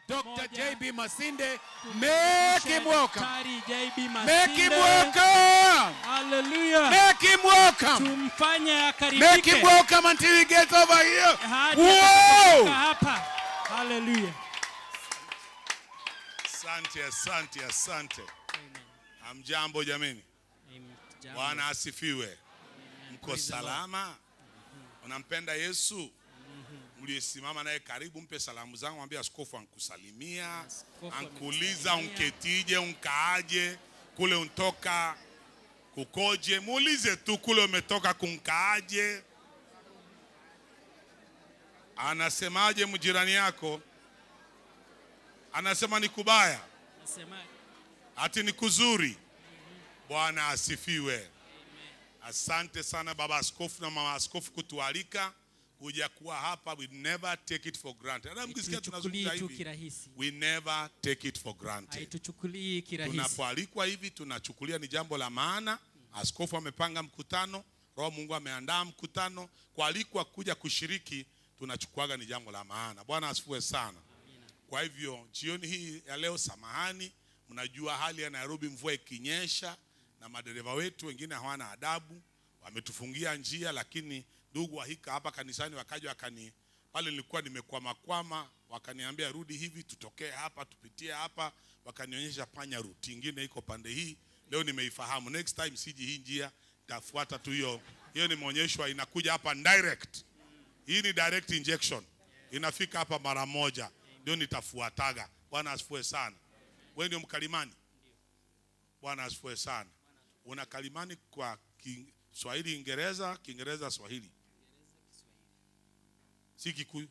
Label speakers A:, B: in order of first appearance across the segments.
A: Dr.
B: pamoja
A: JB Masinde,
B: tumkaribishe
A: make him welcome.
B: Daktari JB
A: Make him
B: Masinde.
A: welcome.
B: Hallelujah.
A: Make him welcome.
B: Tumfanye
A: Make him
B: akaribike
A: welcome until he gets over here.
B: hadi
A: Whoa!
B: atakapofika hapa. Hallelujah.
C: Asante, asante, asante.
B: Amen.
C: Hamjambo jameni,
B: Amen. Jambo.
C: Bwana asifiwe. Mko
B: Praise the Lord.
C: salama? Unampenda Yesu? Mliyesimama naye karibu, mpe salamu zangu, mwambie askofu ankusalimia,
B: Askofu
C: ankuuliza
B: amekusalimia.
C: unketije, unkaaje, kule untoka kukoje. Muulize tu kule umetoka kunkaaje. Anasemaje mjirani yako? Anasema ni kubaya
B: Nasema
C: ati ni kuzuri. Bwana asifiwe. Asante sana baba askofu na mama askofu kutualika kuja kuwa hapa. We never take it for granted. Hata mkisikia
B: haituchukulii
C: tunazungumza
B: tu
C: hivi,
B: kirahisi,
C: we never take it for granted.
B: haituchukulii kirahisi.
C: Tunapoalikwa hivi tunachukulia ni jambo la maana. Askofu amepanga mkutano, Roho Mungu ameandaa mkutano, kualikwa kuja kushiriki tunachukuaga ni jambo la maana. Bwana asifiwe sana. Kwa hivyo jioni hii ya leo, samahani, mnajua hali ya Nairobi, mvua ikinyesha na madereva wetu wengine hawana adabu, wametufungia njia, lakini ndugu wa hika hapa kanisani wakaja wakani pale nilikuwa nimekwama kwama, wakaniambia rudi hivi, tutokee hapa, tupitie hapa, wakanionyesha panya route ingine iko pande hii. Leo nimeifahamu, next time siji hii njia, tafuata tu hiyo hiyo. Nimeonyeshwa inakuja hapa direct. Hii ni direct injection, inafika hapa mara moja, ndio nitafuataga. Bwana asifiwe sana. Wewe ndio mkalimani? Bwana asifiwe sana. Una kalimani kwa Kiswahili, Kiingereza, Kiingereza, Swahili, si Kikuyu?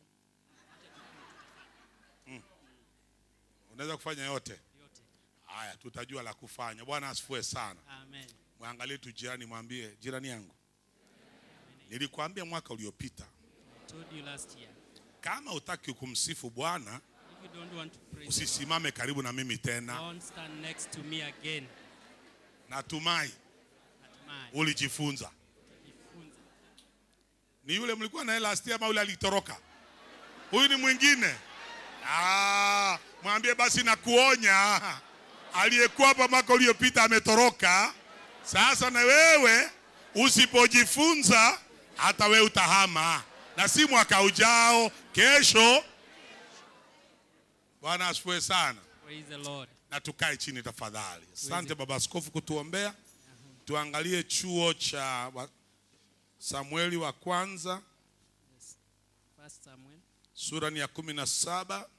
C: Mm. Unaweza kufanya yote
B: Yote.
C: haya, tutajua la kufanya. Bwana asifiwe sana.
B: Amen.
C: Mwangalie tu jirani, mwambie jirani yangu, nilikwambia mwaka uliopita
B: I told you last year.
C: kama utaki kumsifu Bwana
B: If you don't want to praise the Lord,
C: usisimame karibu na mimi tena.
B: don't stand next to me again.
C: Natumai
B: Hatimaye.
C: ulijifunza.
B: Jifunze.
C: Ni yule mlikuwa naye last year ama yule alitoroka? Huyu ni mwingine. Ah, mwambie basi na kuonya, aliyekuwa hapa mwaka uliopita ametoroka. Sasa na wewe usipojifunza, hata wewe utahama, na si mwaka ujao, kesho. Bwana asifiwe sana.
B: Praise the Lord.
C: na tukae chini tafadhali. Asante baba askofu kutuombea. Tuangalie chuo cha wa- Samueli wa kwanza
B: First Samuel.
C: sura ni ya kumi na saba.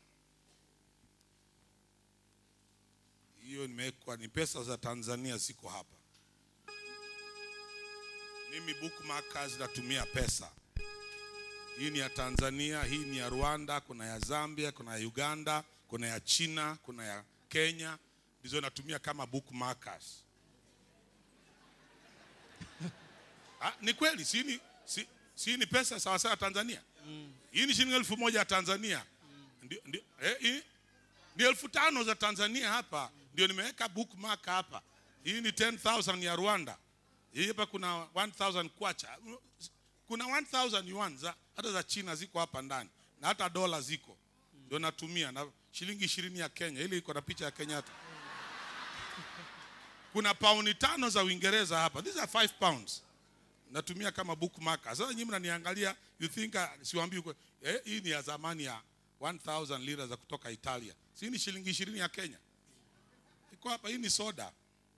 C: Hiyo nimewekwa ni pesa za Tanzania, ziko hapa. Mimi bookmarkers natumia pesa. Hii ni ya Tanzania, hii ni ya Rwanda, kuna ya Zambia, kuna ya Uganda, kuna ya China, kuna ya Kenya, ndizo natumia kama bookmarkers. Ah, ni kweli, si ni, si, si ni pesa sawa sawa ya Tanzania? Hii ni shilingi elfu moja ya Tanzania. Ndio, ndio, eh, hii ni elfu tano za Tanzania hapa, ndio nimeweka bookmark hapa. Hii ni 10,000 ya Rwanda. Hii hapa kuna 1000 kwacha, kuna 1000 yuan za hata za China ziko hapa ndani na hata dola ziko, ndio natumia na shilingi ishirini ya Kenya, ili iko na picha ya Kenyatta. Kuna pauni tano za Uingereza hapa, these are 5 pounds natumia kama bookmarker. Sasa nyinyi mnaniangalia you think uh, siwaambii uko- eh, hii ni ya zamani ya 1000 lira za kutoka Italia. Si ni shilingi 20 ya Kenya. Iko hapa hii ni soda.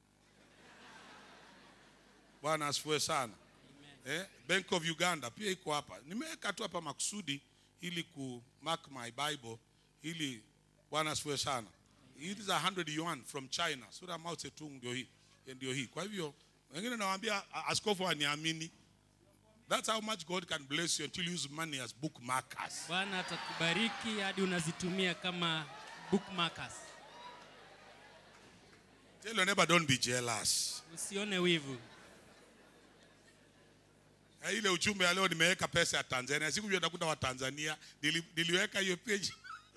C: Bwana asifiwe sana. Eh, Bank of Uganda pia iko hapa. Nimeweka tu hapa makusudi ili ku mark my Bible ili Bwana asifiwe sana. It is a 100 yuan from China. Sura Mao Zedong ndio hii. Ndio hii. Kwa hivyo wengine nawaambia a- askofu aniamini. That's how much God can bless you until you use money as bookmarkers.
B: Bwana atakubariki hadi unazitumia kama bookmarkers.
C: Tell your neighbor don't be jealous.
B: Usione wivu.
C: Eh, ile ujumbe ya leo nimeweka pesa ya Tanzania. Sikujua nakuta wa Tanzania. Nili, niliweka hiyo page.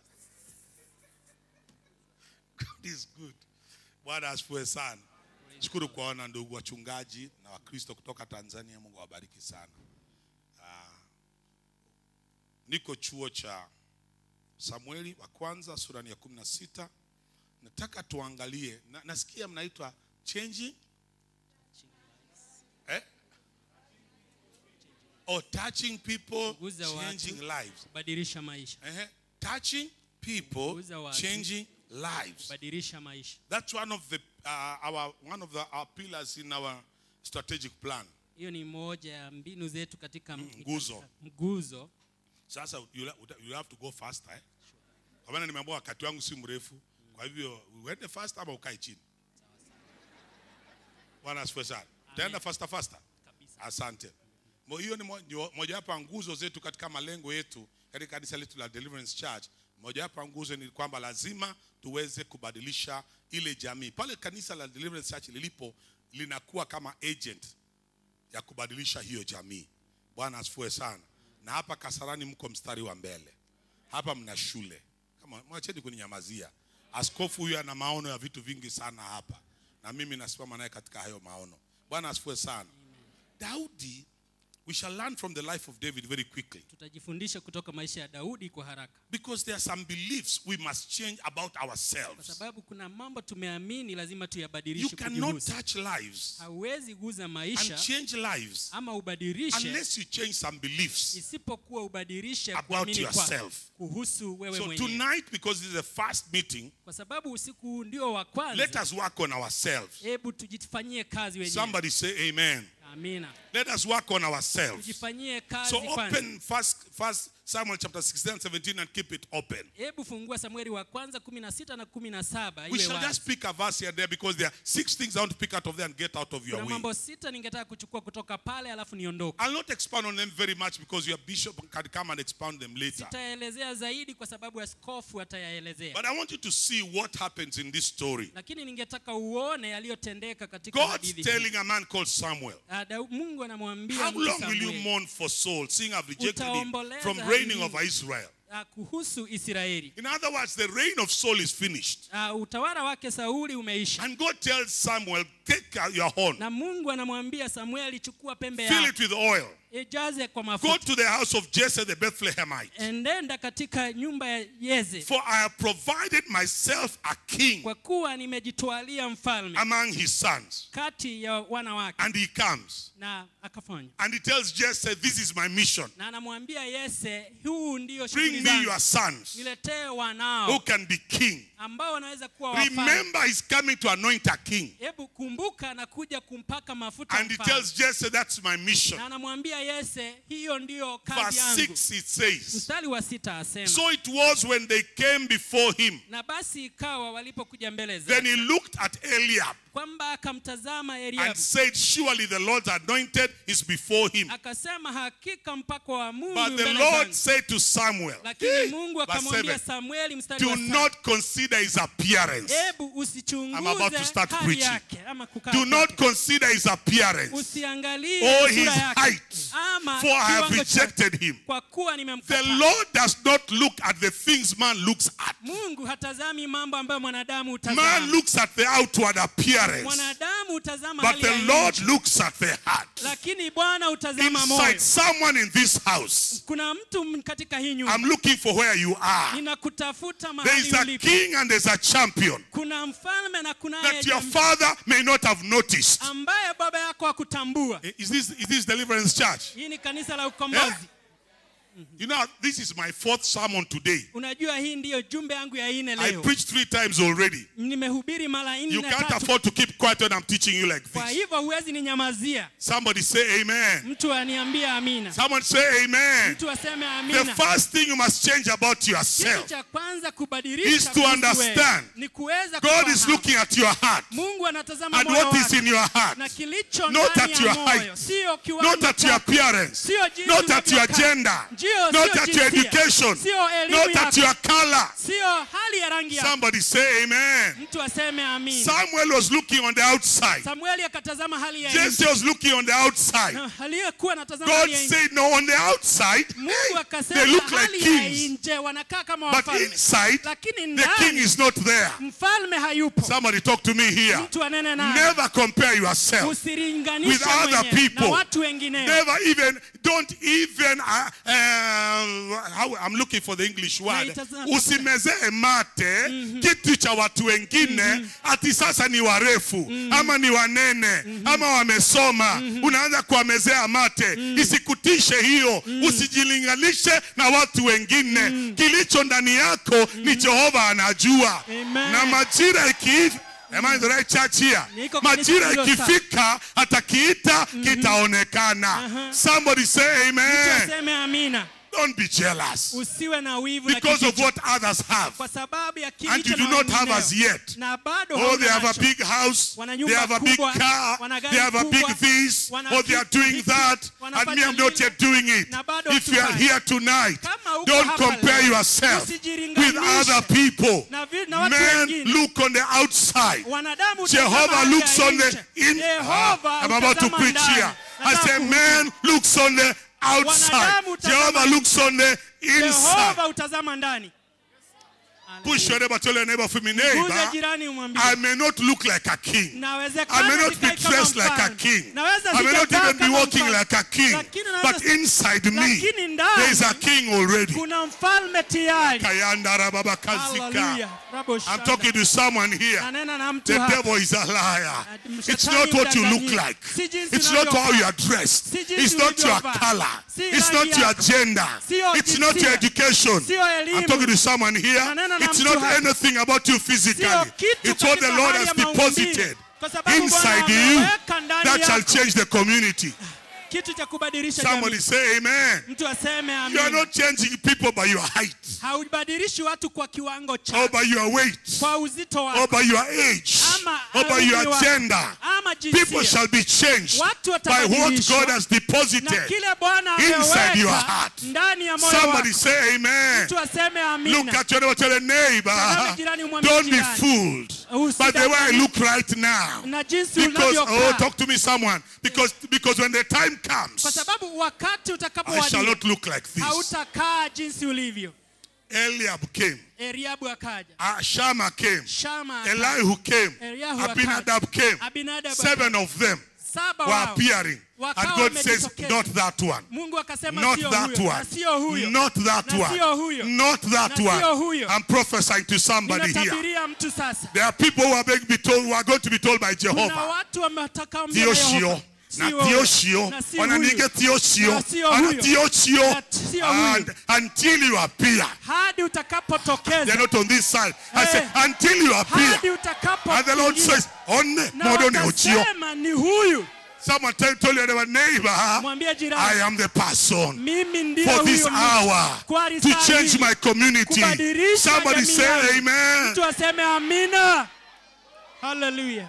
C: God is good. Bwana asifiwe sana. Shukuru kuwaona ndugu wachungaji na Wakristo kutoka Tanzania. Mungu awabariki sana. Ah, niko chuo cha Samueli wa kwanza sura ni ya kumi na sita. Nataka tuangalie na, nasikia mnaitwa changing eh? or touching people
B: Kuguza watu.
C: changing lives.
B: kubadilisha maisha
C: Eh, touching people
B: Kuguza watu.
C: changing lives.
B: kubadilisha maisha
C: That's one of the uh, our one of the our pillars in our strategic plan.
B: hiyo ni moja ya mbinu zetu katika
C: nguzo.
B: mguzo
C: Sasa you, you have to go faster eh? Kwa maana nimeambiwa wakati wangu si mrefu, kwa hivyo uende faster ama ukae chini. Bwana asifiwe sana. Utaenda faster faster.
B: kabisa
C: Asante. Mo- Hiyo ni mo- ndio mojawapo ya nguzo zetu katika malengo yetu katika kanisa letu la Deliverance Church. Mojawapo ya nguzo ni kwamba lazima tuweze kubadilisha ile jamii. Pale kanisa la Deliverance Church lilipo linakuwa kama agent ya kubadilisha hiyo jamii. Bwana asifiwe sana. Na hapa Kasarani mko mstari wa mbele. Hapa mna shule. Kama mwacheni kuninyamazia. Askofu huyu ana maono ya vitu vingi sana hapa. Na mimi nasimama naye katika hayo maono. Bwana asifiwe sana. Daudi, we shall learn from the life of David very quickly.
B: tutajifundisha kutoka maisha ya daudi kwa haraka
C: Because there are some beliefs we must change about
B: kwa
C: ourselves.
B: sababu kuna mambo tumeamini lazima
C: You
B: tuyabadilishe
C: cannot
B: kujihusu.
C: touch lives
B: hauwezi guza
C: and
B: maisha
C: change lives
B: ama ubadilishe
C: unless you change some beliefs.
B: isipokuwa ubadilishe
C: About
B: kuamini kwako
C: yourself.
B: kuhusu wewe
C: So
B: mwenyewe
C: tonight, because this is the first meeting,
B: kwa sababu usiku huu ndio wa
C: let
B: kwanza
C: us work on ourselves.
B: hebu tujifanyie kazi wenyewe
C: Somebody say amen.
B: amina
C: Let us work on ourselves.
B: tujifanyie kazi
C: So
B: kwanza
C: open first, first Samuel chapter 16 and 17 and keep it open.
B: hebu fungua samueli wa kwanza kumi na sita na kumi na saba
C: We
B: iwe
C: shall
B: wazi.
C: just pick a verse here and there because there are six things I want to pick out of there and get out of your
B: kuna
C: way.
B: mambo sita ningetaka kuchukua kutoka pale alafu niondoke
C: I'll not expound on them very much because your bishop can come and expound them later.
B: sitaelezea zaidi kwa sababu askofu atayaelezea
C: But I want you to see what happens in this story.
B: lakini ningetaka uone yaliyotendeka katika
C: God's
B: hadithi hii.
C: telling a man called Samuel,
B: Ah, Dau- mungu anamwambia
C: How
B: mtu
C: long will you
B: Samueli,
C: mourn for Saul, seeing I've rejected him
B: Utaomboleza
C: from
B: hadi
C: reigning
B: lini?
C: over Israel?
B: ah, kuhusu israeli
C: In other words, the reign of Saul is finished.
B: Ah, utawala wake sauli umeisha
C: And God tells Samuel, Take out your horn,
B: na mungu anamwambia samueli chukua pembe
C: fill
B: yako
C: it with oil,
B: ijaze kwa
C: go
B: mafuta
C: to the house of Jesse the Bethlehemite.
B: endenda katika nyumba ya yeze
C: For I have provided myself a king
B: kwa kuwa nimejitwalia mfalme
C: among his sons.
B: kati ya wana wake
C: And he comes
B: na akafanya
C: and he tells Jesse, This is my mission.
B: na anamwambia yese huu ndio
C: Bring
B: shughuli
C: me
B: zangu
C: your sons
B: niletee
C: who
B: wanao
C: can be king.
B: ambao wanaweza kuwa wafalme
C: Remember, he's coming to anoint a king.
B: hebu kumbuka na kuja kumpaka mafuta
C: And he
B: mfalme.
C: tells Jesse, That's my mission.
B: na anamwambia yese hiyo ndiyo kazi
C: Verse
B: yangu
C: 6 it says,
B: mstari wa sita asema
C: So it was when they came before him.
B: na basi ikawa walipokuja mbele
C: Then
B: zake
C: he looked at Eliab
B: kwamba akamtazama
C: and
B: eliabu
C: said, Surely the Lord's anointed is before him.
B: akasema hakika mpako wa mungu
C: But the
B: mbele
C: Lord
B: zangu."
C: said to Samuel,
B: lakini
C: Hey,
B: mungu
C: verse
B: akamwambia
C: 7,
B: samueli mstari wa
C: Do
B: saba,
C: not consider his appearance.
B: hebu
C: I'm about to
B: usichunguze
C: start
B: hali
C: preaching.
B: yake ama kukaa
C: Do not
B: kwake.
C: consider his appearance
B: usiangalie
C: or
B: sura
C: his
B: yake
C: height,
B: ama
C: for I have
B: kiwango chake,
C: rejected him.
B: kwa kuwa
C: The
B: nimemkataa
C: Lord does not look at the things man looks at.
B: mungu hatazami mambo ambayo mwanadamu
C: Man
B: hutazama
C: looks at the outward appearance,
B: mwanadamu hutazama
C: but
B: hali
C: the
B: ya
C: Lord
B: nje,
C: looks at the heart.
B: lakini bwana hutazama moyo
C: Inside someone in this house,
B: kuna mtu m- katika hii nyumba
C: I'm looking for where you are.
B: ninakutafuta
C: There is
B: mahali
C: a
B: ulipo
C: king and there's a champion
B: kuna mfalme na kunaye
C: that your
B: jamii
C: father may not have noticed.
B: ambaye baba yako hakutambua
C: Is this, is this deliverance church?
B: hii ni kanisa la ukombozi
C: Eh? You know, this is my fourth sermon today.
B: unajua hii ndiyo jumbe yangu ya ine
C: I
B: leo
C: preached three times already.
B: nimehubiri mara
C: You
B: nne
C: can't
B: tatu
C: afford to keep quiet when I'm teaching you like
B: kwa
C: this.
B: hivyo huwezi ninyamazia
C: Somebody say amen.
B: mtu aniambie amina
C: Someone say amen.
B: mtu aseme
C: The
B: amina
C: first thing you must change about
B: kitu
C: yourself.
B: cha kwanza
C: is
B: kubadilisha
C: to
B: kuhusu
C: understand
B: wewe ni kuweza
C: God is
B: kufahamu.
C: looking at your heart
B: mungu anatazama
C: and
B: moyo
C: what is
B: wako
C: in your heart.
B: na kilicho
C: Not
B: ndani
C: at
B: ya
C: your
B: moyo
C: height,
B: sio kiwango
C: Not at your
B: chako,
C: appearance.
B: sio jinsi
C: Not at your
B: unavyokaa.
C: gender.
B: Ndio,
C: Not
B: sio
C: at your
B: jinsia.
C: education.
B: Sio elimu
C: Not at
B: yako.
C: your color.
B: sio hali ya rangi yako
C: Somebody say amen.
B: mtu aseme amina
C: Samuel was looking on the outside.
B: samueli akatazama hali ya nje
C: Jesse was looking on the outside.
B: Na aliyekuwa anatazama
C: God
B: hali ya nje
C: said, No, on the outside,
B: mungu
C: they
B: akasema
C: look like
B: hali ya
C: kings.
B: nje wanakaa kama
C: But
B: wafalme
C: inside,
B: lakini
C: the king
B: ndani
C: is not there.
B: mfalme hayupo
C: Somebody talk to me here.
B: mtu anene naye
C: Never compare yourself.
B: usilinganishe
C: with other
B: mwenyewe
C: people.
B: na watu wengine
C: Never even don't even uh, uh, how, I'm looking for the English word.
B: Naitazama-
C: Usimezee mate kitu cha watu wengine ati sasa ni warefu ama ni wanene ama wamesoma, unaanza kuwamezea mate. Isikutishe hiyo, usijilinganishe na watu wengine. Kilicho ndani yako ni Jehova anajua,
B: Amen.
C: na majira iki Am I in the right church here?
B: Niko kanisa
C: Majira
B: hilo sawa.
C: ikifika atakiita kitaonekana. Somebody say amen.
B: Tuseme amina.
C: Don't be jealous
B: Usiwe na wivu na
C: because of
B: kijicho.
C: what others have.
B: kwa sababu ya
C: And
B: kilicho
C: you do
B: na
C: not have
B: wengineo.
C: as yet.
B: na bado
C: Oh,
B: hauna
C: they have a
B: nacho.
C: big house,
B: Wana
C: they
B: nyumba
C: have a big
B: kubwa,
C: car,
B: wana gari
C: they have a big
B: kubwa,
C: this,
B: wana
C: or they are
B: kitu
C: doing
B: hiki,
C: that, and
B: wanafanya
C: me, I'm not
B: lile,
C: yet doing it.
B: na bado
C: If you are
B: hatufanyi.
C: here tonight,
B: Kama uko
C: don't
B: hapa
C: compare
B: leo,
C: yourself with
B: usijilinganishe
C: other people.
B: na vi- na watu
C: Men
B: wengine.
C: look on the outside.
B: wanadamu
C: Jehovah
B: hutazama
C: looks
B: hali
C: on
B: ya
C: the
B: nje.
C: in.
B: Yehova
C: Ah, I'm about to
B: hutazama
C: preach
B: ndani.
C: here. I
B: Nataka
C: say,
B: kuhubiri.
C: man looks on the outside.
B: Wanadamu hutazama
C: Jehovah
B: nje.
C: looks on the inside.
B: Yehova hutazama ndani
C: Push your neighbor, tell your neighbor for me,
B: Guza
C: neighbor.
B: jirani umwambie
C: I may not look like a king.
B: nawezekana
C: I may not be
B: nikae kama
C: dressed like a
B: mfalme.
C: king.
B: Naweza
C: I may not
B: sijavaa
C: even be
B: kama
C: walking
B: mfalme.
C: like a king.
B: Lakini naweza-
C: But inside me,
B: Lakini ndani-
C: there is a king already.
B: kuna mfalme tayari
C: Kayanda rababa kazika.
B: Hallelujah. Rabo
C: I'm
B: shanda.
C: talking to someone here.
B: nanena na mtu
C: The
B: hapa
C: devil is a liar.
B: Ati
C: It's
B: mshetani
C: not what you look
B: mdanganyifu.
C: like.
B: Si jinsi
C: It's not how
B: unavyokaa.
C: you are dressed.
B: Si jinsi
C: It's not your
B: ulivyovaa.
C: color.
B: Si
C: It's
B: rangi
C: not your
B: yako.
C: gender.
B: Sio
C: It's not your
B: jinsia.
C: education.
B: Sio elimu.
C: I'm talking to someone here.
B: Nanena na
C: It's
B: mtu
C: not
B: hapa.
C: anything about you physically.
B: Sio kitu
C: It's what the
B: katika
C: Lord
B: hali
C: has
B: ya maumbile.
C: deposited
B: Kwa sababu Bwana
C: inside you
B: ameweka ndani
C: that shall
B: yako.
C: change the community.
B: kitu cha kubadilisha
C: Somebody
B: jamii
C: say amen.
B: mtu aseme
C: You are
B: amina
C: not changing people by your height
B: haubadilishi watu kwa kiwango
C: or
B: cha
C: by your weight
B: kwa uzito
C: or
B: wako
C: by your age
B: ama
C: or by
B: umri
C: your
B: wako,
C: gender.
B: ama
C: People
B: jinsia
C: shall be changed
B: Watu
C: by what
B: watabadilishwa
C: God has
B: na
C: deposited.
B: kile Bwana
C: inside your
B: ameweka
C: heart.
B: ndani ya moyo wako
C: Somebody say amen.
B: mtu aseme
C: Look
B: amina
C: at your neighbor, tell a neighbor,
B: Tazama jirani, umwambie
C: don't be
B: jirani.
C: fooled by the way I
B: Usidanganyike
C: look right now.
B: na jinsi
C: Because, oh,
B: unavyokaa
C: talk to me, someone. Because, because when the time
B: kwa
C: comes,
B: sababu wakati
C: I shall
B: utakapowadia
C: not look like this.
B: hautakaa jinsi ulivyo
C: Eliab came,
B: Eliabu akaja
C: uh, Shammah came,
B: Shama akaja.
C: Elihu came,
B: Eliyahu
C: Abinadab came.
B: Abinadab
C: Seven of them
B: saba
C: were
B: wao
C: appearing. And
B: Wakawa
C: God says,
B: wamejitokeza.
C: not that one.
B: Mungu akasema
C: Not
B: sio
C: that
B: huyo
C: one.
B: na sio huyo
C: Not that
B: Na sio huyo.
C: one. Not that
B: Na sio
C: one.
B: huyo.
C: I'm prophesying to somebody here.
B: ninatabiria mtu sasa
C: There are people who are going to be told, who are going to be told by
B: kuna
C: Jehovah.
B: watu wametaka mbele ya
C: Theoshio,
B: Yehova.
C: na
B: Sio huyo.
C: Theoshio,
B: Na si
C: wananiga
B: huyo.
C: Theoshio,
B: Na sio
C: ana
B: huyo.
C: Theoshio,
B: Na sio huyo.
C: and until you appear.
B: hadi
C: They're
B: utakapotokeza
C: not on this side. I
B: Eh.
C: say, until you appear.
B: hadi
C: And the Lord
B: utakapoingia.
C: says, Onne,
B: na
C: modone ochio.
B: wakasema ni huyu
C: Someone tell, told your neighbor,
B: mwambie
C: I
B: jirani
C: am the person
B: mimi ndiye
C: for this
B: huyo mtu.
C: hour
B: Kwa
C: to
B: risali
C: change
B: hii.
C: my community.
B: Kubadilisha
C: Somebody
B: jamii
C: say
B: yangu.
C: amen.
B: mtu aseme amina haleluya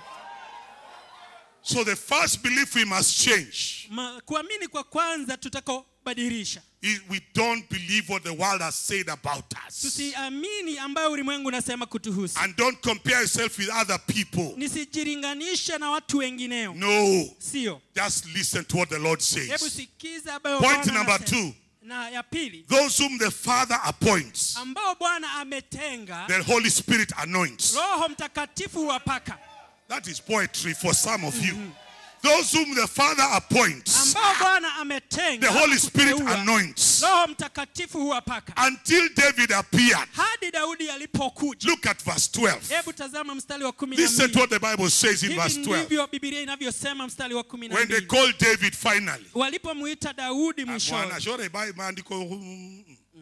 C: So the first belief we must change
B: Ma- kuamini kwa kwanza tutakaobadilisha
C: is we don't believe what the world has said about us.
B: tusiamini ambayo ulimwengu unasema kutuhusu
C: And don't compare yourself with other people.
B: nisijilinganishe na watu wengineo
C: No.
B: sio
C: Just listen to what the Lord
B: hebu
C: says.
B: sikiza ambayo
C: Point
B: Bwana
C: number
B: anasema.
C: two.
B: na ya pili
C: Those whom the Father appoints,
B: ambao bwana ametenga
C: the Holy Spirit anoints.
B: roho mtakatifu huwapaka
C: That is poetry for some of you. Those whom the Father appoints,
B: ambao bwana ametenga
C: the Holy Spirit
B: kuteua,
C: anoints.
B: roho mtakatifu huwapaka
C: Until David appeared.
B: hadi daudi alipokuja
C: Look at verse 12.
B: hebu tazama mstari wa kumi na
C: Listen to
B: mbili
C: what the Bible says in verse
B: hivi
C: 12.
B: ndivyo bibilia inavyosema mstari wa kumi na
C: When they
B: mbili
C: called David finally.
B: walipomwita daudi
C: Bwana
B: mwishoni
C: shore bai maandiko mm,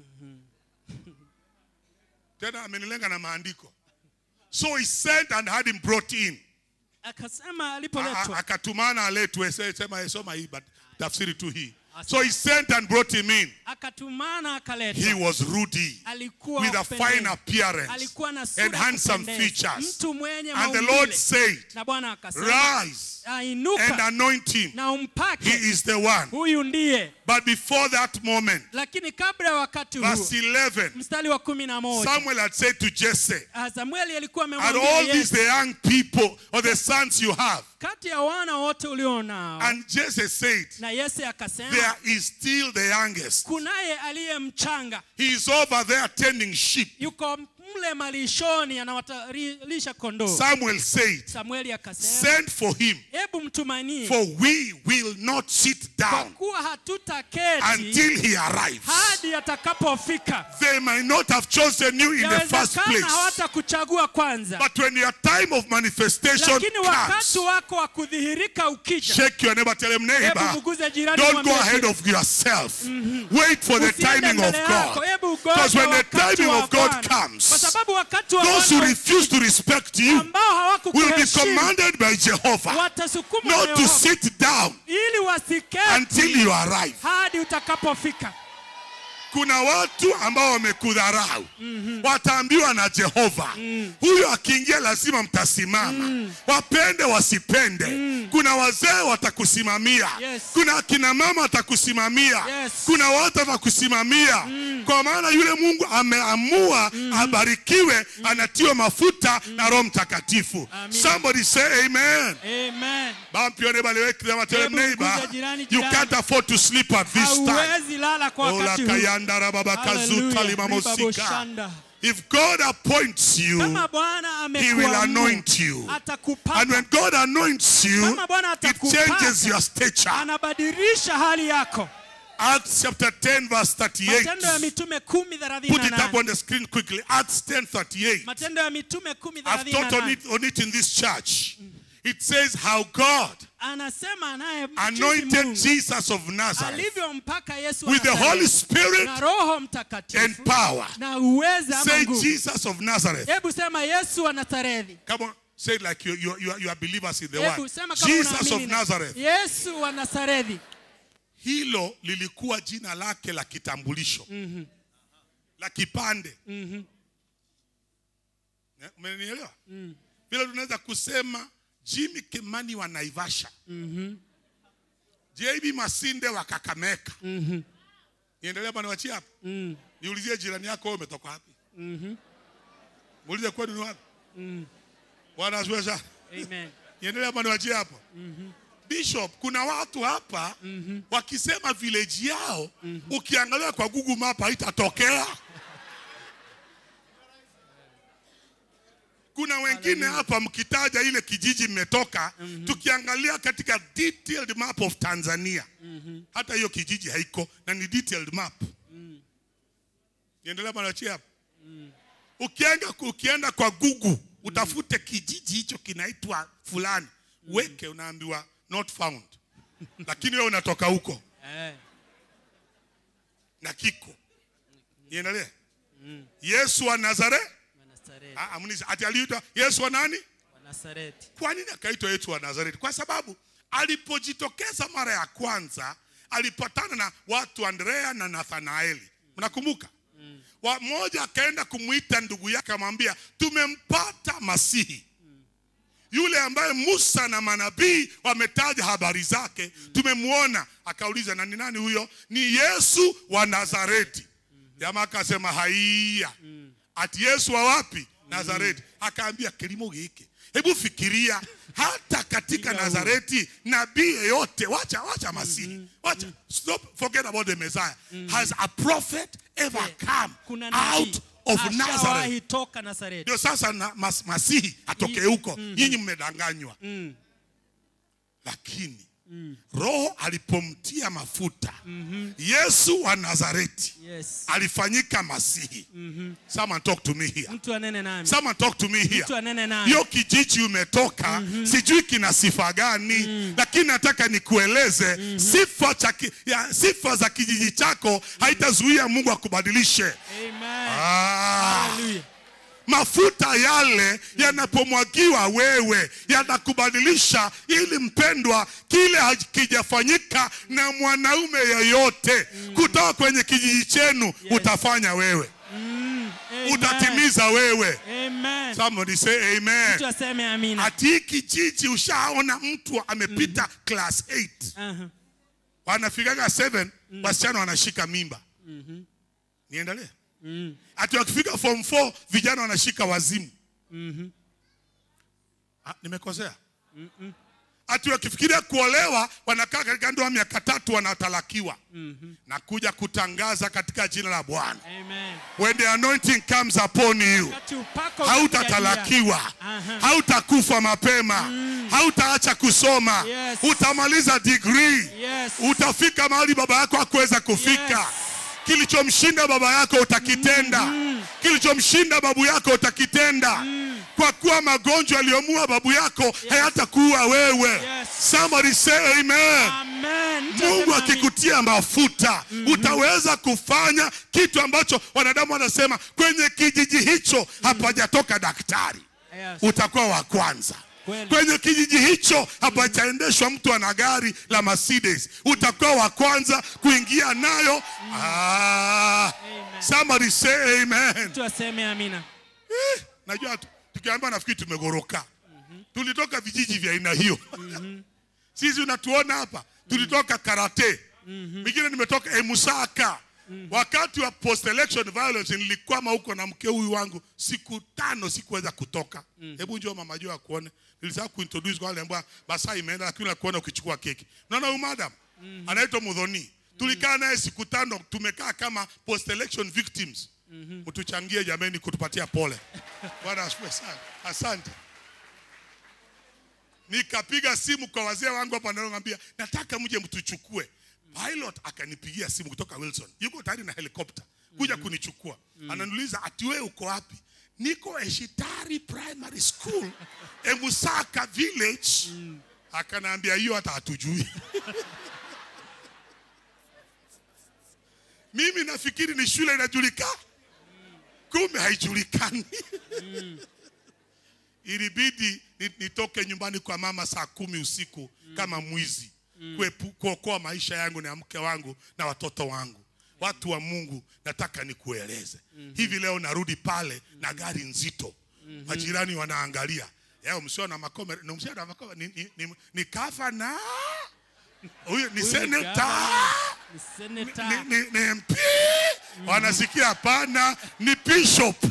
C: tena amenilenga na maandiko so he sent and had him brought in
B: akasema
C: A- a-
B: alipoletwa
C: akatumana aletwe Se- sema soma hii but tafsiri tu hii so he sent and brought him in
B: akatumana
C: he
B: akaletwa
C: was ruddy
B: alikuwa
C: with a
B: wa kupendeza.
C: fine appearance
B: alikuwa na sura
C: and
B: ya
C: handsome
B: kupendeza.
C: features
B: mtu mwenye
C: and the
B: maumbile.
C: Lord said
B: na bwana akasema
C: rise and
B: ainuka
C: anoint him
B: na
C: he
B: umpake
C: is the one
B: huyu ndiye
C: but before that moment
B: lakini kabla ya wakati huu
C: verse 11
B: mstari wa kumi na moja
C: Samuel had said to Jesse
B: Ah, samueli alikuwa
C: Are
B: amemwambia
C: all these
B: Yese,
C: the young people or the sons you have?
B: kati ya wana wote ulionao
C: And Jesse said,
B: na yese akasema
C: There is still the youngest.
B: kunaye aliye mchanga
C: He is over there tending sheep.
B: yuko mle malishoni anawatalisha kondoo
C: Samuel said,
B: samueli akasema
C: Send for him,
B: hebu mtumanie
C: for we will not sit
B: kwa
C: down
B: kuwa hatutaketi
C: until he arrives.
B: hadi atakapofika
C: They might not have chosen you in the first
B: yawezekana
C: place.
B: hawatakuchagua kwanza
C: But when your time of manifestation
B: lakini wakati
C: comes,
B: wako wa kudhihirika ukija
C: shake your neighbor, tell him,
B: hebu
C: neighbor,
B: mguze jirani
C: don't go
B: mwambie
C: ahead
B: jirani,
C: of yourself. Wait for the
B: usiende
C: timing of
B: mbele yako,
C: God.
B: hebu
C: Because
B: ngoja
C: when the
B: wakati
C: timing
B: wa
C: of God
B: Bwana. kwa
C: comes,
B: sababu wakati wa
C: those who
B: Bwana
C: refuse to respect you
B: ambao
C: will be
B: hawakukuheshimu
C: commanded by Jehovah
B: watasukumwa na
C: not to
B: Yehova
C: sit down
B: ili wasiketi
C: until you arrive.
B: hadi utakapofika
C: kuna watu ambao wamekudharau wataambiwa na jehova huyu akiingia lazima mtasimama wapende wasipende kuna wazee watakusimamia
B: Yes.
C: kuna akina mama watakusimamia
B: Yes.
C: kuna watu watakusimamia kwa maana yule mungu ameamua abarikiwe anatiwa mafuta na roho mtakatifu
B: Amina.
C: somebody say amen
B: amen
C: Bump your neighbor, liweke them, tell them,
B: Hebu
C: neighbor,
B: mguze jirani,
C: you
B: jirani.
C: can't afford to sleep at this time.
B: hauwezi lala kwa
C: Ola
B: wakati huu
C: kayanda rababa kazuta
B: Hallelujah.
C: limamosika.
B: Ribaboshanda.
C: If God appoints you,
B: kama bwana
C: He will
B: amekuamua
C: anoint you. And
B: atakupaka
C: when God anoints you,
B: Kama Bwana
C: it
B: atakupaka,
C: changes your stature.
B: anabadilisha hali yako
C: Acts chapter 10, verse
B: matendo ya
C: 38.
B: mitume kumi thelathini
C: Put
B: na
C: it up
B: nane
C: on the screen quickly. Acts 10, 38.
B: matendo ya mitume kumi
C: I've
B: thelathini na
C: taught on
B: nane
C: it, on it in this church. It says how God
B: anasema naye
C: anointed Jesus of Nazareth
B: alivyompaka yesu wa
C: with the
B: Nazareti
C: Holy Spirit
B: na roho
C: and
B: mtakatifu
C: power.
B: na uweza ama
C: Say
B: nguvu
C: Jesus of Nazareth.
B: hebu sema yesu wa nazarethi
C: Come on, say it like you, you, you, are, you are believers in the
B: hebu
C: word.
B: sema kama
C: Jesus of
B: unaamini na-
C: Nazareth.
B: yesu wa nazarethi
C: Hilo lilikuwa jina lake la kitambulisho la kipande. Eh, Umenielewa? Vile tunaweza kusema Jimmy Kimani wa Naivasha, JB Masinde wa Kakameka. Niendelee hapa niwachie hapa. Niulizie jirani yako wewe umetoka wapi? Muulize kwenu ni wapi? Bwana asifiwe sana.
B: amen
C: niendelee hapa niwachie hapo bishop kuna watu hapa wakisema village yao ukiangalia kwa google map haitatokea kuna wengine hapa mkitaja ile kijiji mmetoka tukiangalia katika detailed map of tanzania hata hiyo kijiji haiko na ni detailed map niendelea hapa niwachie hapo ukienda, ukienda kwa google utafute kijiji hicho kinaitwa fulani weke unaambiwa not found lakini wewe unatoka huko
B: eh.
C: na kiko niendelee yesu wa nazare
B: wa Nazareti.
C: Ah, amuniza, ati aliitwa yesu wa nani
B: wa Nazareti.
C: kwa nini akaitwa yesu wa nazareti kwa sababu alipojitokeza mara ya kwanza alipatana na watu andrea na nathanaeli mnakumbuka wa mmoja akaenda kumwita ndugu yake akamwambia tumempata masihi yule ambaye musa na manabii wametaja habari zake tumemwona akauliza na ni nani huyo ni yesu wa nazareti jamaa akasema haiya ati yesu wa wapi nazareti akaambia kilimo hiki hebu fikiria hata katika nazareti nabii yeyote wacha wacha masihi wacha stop forget about the messiah has a prophet ever come
B: kuna nabii
C: out of nazareth
B: ashawahi toka Nazareti.
C: ndio sasa na, mas, masihi atoke huko nyinyi mmedanganywa lakini roho alipomtia mafuta yesu wa nazareti
B: Yes.
C: alifanyika masihi someone talk to me here
B: Mtu anene nami.
C: someone talk to me here
B: Mtu anene nami.
C: hiyo kijiji umetoka sijui kina sifa gani lakini nataka nikueleze sifa, cha, ki- ya, sifa za kijiji chako haitazuia mungu akubadilishe
B: Amen.
C: ah.
B: Hallelujah.
C: mafuta yale yanapomwagiwa wewe yanakubadilisha ili mpendwa kile hakijafanyika na mwanaume yeyote kutoka kwenye kijiji chenu utafanya wewe
B: Amen.
C: utatimiza wewe
B: Amen.
C: somebody say amen
B: Mtu aseme amina.
C: ati hii kijiji ushaona mtu amepita class 8
B: Aha.
C: wanafikaga 7 wasichana wanashika mimba niendelee ati wakifika form 4 vijana wanashika wazimu Ah, nimekosea ati wakifikiria kuolewa wanakaa katika ndoa miaka tatu wanatalakiwa na kuja kutangaza katika jina la bwana
B: Amen.
C: when the anointing comes upon you
B: Wakati upako
C: hautatalakiwa
B: Aha.
C: hautakufa mapema hautaacha kusoma
B: Yes.
C: utamaliza degree
B: Yes.
C: utafika mahali baba yako hakuweza kufika
B: Yes.
C: kilichomshinda baba yako utakitenda kilichomshinda babu yako utakitenda kwa kuwa magonjwa yaliyomua babu yako hayatakuua wewe
B: Yes.
C: somebody say amen
B: Amen.
C: mungu
B: Tutasema
C: akikutia mafuta utaweza kufanya kitu ambacho wanadamu wanasema kwenye kijiji hicho hapajatoka daktari
B: amen. Yes.
C: utakuwa wa kwanza
B: Kweli.
C: kwenye kijiji hicho hapajaendeshwa mtu ana gari la Mercedes, utakuwa wa kwanza kuingia nayo. Ah,
B: Amen.
C: somebody say amen.
B: Tuaseme amina.
C: Eh, najua tu- tukiambiwa nafikiri tumegoroka. Tulitoka vijiji vya aina hiyo. Sisi unatuona hapa, tulitoka karate. Mingine nimetoka Emusaka. Wakati wa post election violence nilikwama huko na mke huyu wangu siku tano sikuweza kutoka. Hebu njoo mama jua akuone. Nilisahau kuintroduce kwa wale ambao basa imeenda lakini nakuona ukichukua keki. Unaona huyu madam anaitwa Mudhoni. Tulikaa naye siku tano tumekaa kama post election victims. Mtuchangie jameni kutupatia pole. Bwana asifiwe sana. Asante. Nikapiga simu kwa wazee wangu hapa naambia nataka mje mtuchukue. Pilot akanipigia simu kutoka Wilson. Yuko tayari na helikopta kuja kunichukua. Ananiuliza ati wewe uko wapi? Niko Eshitari Primary School, Emusaka Village. Akanaambia hiyo hata hatujui. Mimi nafikiri ni shule inajulikana. Kumbe haijulikani. ilibidi ni- nitoke nyumbani kwa mama saa kumi usiku kama mwizi kuepu- kuokoa maisha yangu na ya mke wangu na watoto wangu watu wa mungu nataka nikueleze hivi leo narudi pale na gari nzito majirani wanaangalia yao msio na makome na msio na makome ni, ni, ni, ni gavana huyu ni
B: Huyu ni
C: seneta
B: gavana, ni
C: ni,
B: seneta.
C: ni, ni MP wanasikia hapana ni bishop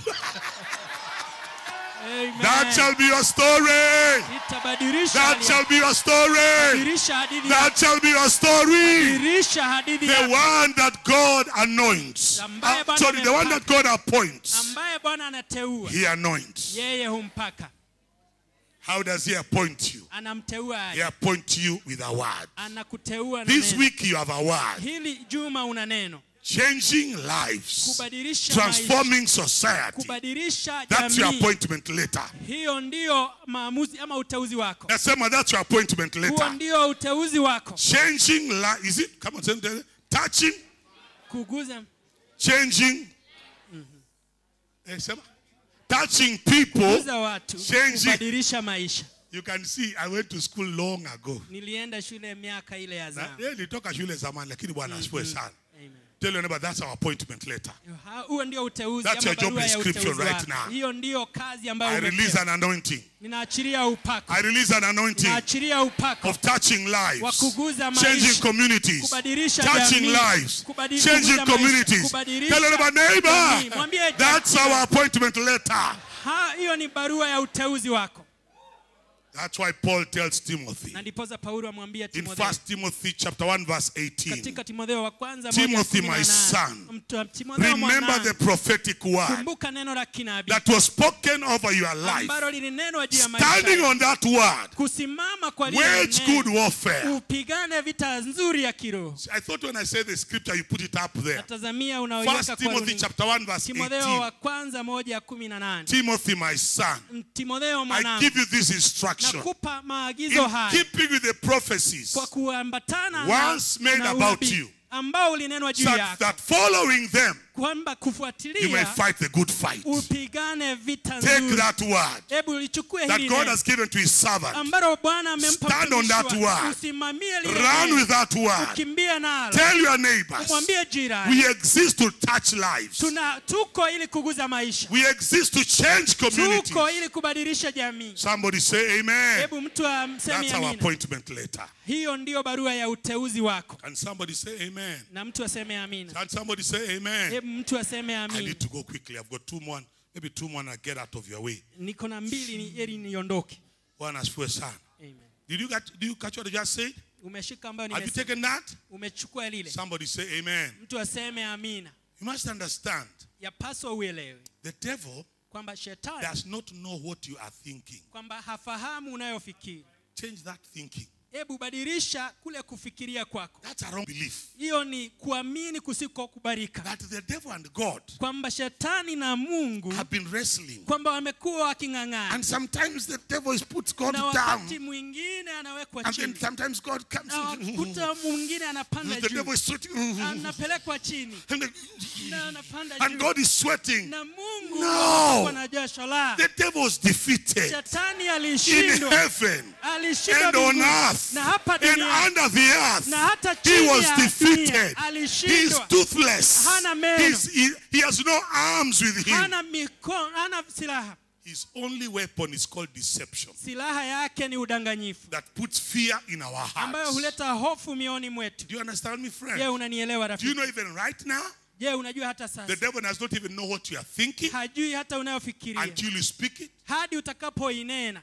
B: Amen.
C: that shall be your story
B: Itabadilisha
C: That
B: hali-
C: shall be your story.
B: badilisha hadithi ya-
C: That shall be your story.
B: badilisha hadithi
C: The
B: ya-
C: one that God anoints.
B: Ambaye
C: Uh,
B: Bwana
C: sorry, the one that God appoints.
B: ambaye Bwana anateua
C: He anoints.
B: yeye humpaka
C: How does he appoint you?
B: anamteua
C: He
B: aje.
C: appoints you with a word.
B: anakuteua na
C: This
B: neno.
C: week you have a word.
B: hili juma una neno
C: Changing lives.
B: kubadilisha maisha
C: Transforming society.
B: kubadilisha
C: That's your
B: jamii
C: appointment letter.
B: hiyo ndiyo maamuzi ama uteuzi wako
C: Nasema that's your appointment
B: huo
C: letter.
B: ndio uteuzi wako
C: Changing life. Is it? Come on, say it. Touching.
B: kuguza
C: Changing. Eh, sema. Touching people.
B: kuguza watu
C: Changing.
B: kubadilisha maisha
C: You can see I went to school long ago.
B: nilienda shule miaka ile ya
C: Na,
B: zama
C: eh, nilitoka shule zamani lakini bwana asifiwe sana.
B: Amen.
C: Tell your neighbor that's our appointment letter.
B: Ha- huo ndio uteuzi
C: That's
B: ama
C: your job
B: barua ya
C: description
B: uteuzi
C: right
B: wako.
C: now.
B: hiyo ndio kazi ambayo
C: I
B: umepewa.
C: release an anointing.
B: ninaachilia upako
C: I release an anointing
B: ninaachilia upako
C: of touching
B: wa
C: lives,
B: kuguza
C: changing
B: maisha
C: communities,
B: kubadilisha
C: touching
B: jamii,
C: lives,
B: kubadi-
C: changing
B: kuguza maisha,
C: communities.
B: kubadilisha
C: Tell your neighbor,
B: jamii.
C: neighbor,
B: Mwambie
C: that's
B: jirani,
C: our appointment letter.
B: ha- hiyo ni barua ya uteuzi wako
C: That's why Paul tells Timothy
B: na ndiposa paulo amwambia
C: in
B: timotheo
C: 1 Timothy chapter 1 verse 18.
B: katika timotheo wa kwanza
C: Timothy,
B: moja kumi na
C: my
B: nane.
C: son,
B: Mtu- Timotheo
C: Remember
B: mwanangu,
C: the prophetic word
B: kumbuka neno la kinabii
C: that was spoken over your life.
B: ambalo lilinenwa juu ya maisha
C: Standing
B: yako.
C: on that word,
B: kusimama kwa lile
C: wage
B: neno.
C: good warfare.
B: upigane vita nzuri ya kiroho
C: I thought when I say the scripture, you put it up there.
B: natazamia unaoiweka
C: First
B: kwa
C: Timothy
B: runinga.
C: chapter 1 verse
B: timotheo
C: 18.
B: wa kwanza moja kumi na nane
C: Timothy, my son,
B: timotheo
C: I
B: mwanangu
C: give you this instruction.
B: nakupa maagizo
C: In
B: haya
C: keeping with the prophecies
B: kwa kuambatana na,
C: once made
B: na
C: about
B: unabii
C: you,
B: ambao ulinenwa juu
C: such
B: yako
C: that following them,
B: kwamba
C: you may
B: kufuatilia
C: fight the good fight.
B: upigane vita
C: Take
B: nzuri
C: that word
B: hebu lichukue
C: that
B: hili
C: God
B: neno
C: has given to his servant.
B: ambalo bwana amempa
C: Stand on
B: mtumishi
C: that
B: wake.
C: word.
B: usimamie lile
C: Run
B: neno.
C: with that word.
B: ukimbie nalo
C: Tell your neighbors,
B: umwambie jirani
C: we exist to touch lives.
B: tuna tuko ili kuguza maisha
C: We exist to change communities.
B: tuko ili kubadilisha jamii
C: Somebody say amen.
B: hebu mtu amsemi
C: That's our
B: amina
C: appointment letter.
B: hiyo ndiyo barua ya uteuzi wako
C: Can somebody say amen?
B: na mtu aseme amina
C: Can somebody say amen?
B: hebu mtu aseme
C: I
B: amina
C: need to go quickly. I've got two more, maybe two more and I get out of your way.
B: niko na mbili ni ili niondoke
C: Bwana asifiwe sana.
B: Amen.
C: Did you, get, did you catch what I just said?
B: umeshika ambayo
C: Have you
B: nimesema
C: taken that?
B: umechukua lile
C: Somebody say amen.
B: mtu aseme amina
C: You must understand
B: yapaswa uelewe
C: the devil
B: kwamba shetani
C: does not know what you are thinking.
B: kwamba hafahamu unayofikiri
C: Change that thinking.
B: hebu badilisha kule kufikiria kwako
C: That's a wrong belief.
B: hiyo ni kuamini kusikokubalika
C: That the devil and God
B: kwamba shetani na mungu
C: have been wrestling.
B: kwamba wamekuwa waking'ang'ana
C: And sometimes the devil is puts God
B: na
C: down.
B: wakati mwingine anawekwa
C: And then
B: chini
C: sometimes God comes
B: na wakuta mwingine anapanda
C: The devil
B: juu
C: is sweating.
B: anapelekwa chini
C: And, the-
B: na anapanda
C: and
B: juu
C: God is sweating.
B: na mungu
C: No.
B: anapigwa na jasho la
C: The devil is defeated
B: shetani
C: in
B: alishindwa
C: heaven
B: alishindwa
C: and on
B: mbinguni
C: earth
B: na hapa
C: and
B: duniani
C: under the earth.
B: na hata
C: He
B: chini
C: was
B: ya dunia
C: defeated. He is
B: alishindwa
C: toothless.
B: Hana meno.
C: He's- he, he has no arms with him.
B: hana mikono hana silaha
C: His only weapon is called deception
B: silaha yake ni udanganyifu
C: that puts fear in our
B: ambayo
C: hearts.
B: huleta hofu mioni mwetu
C: Do you understand me,
B: je
C: friend?
B: unanielewa
C: Do you
B: rafiki
C: know even right now,
B: je unajua hata
C: the
B: sasa
C: devil does not even know what you are thinking
B: hajui hata unayofikiria
C: until you speak it?
B: hadi utakapoinena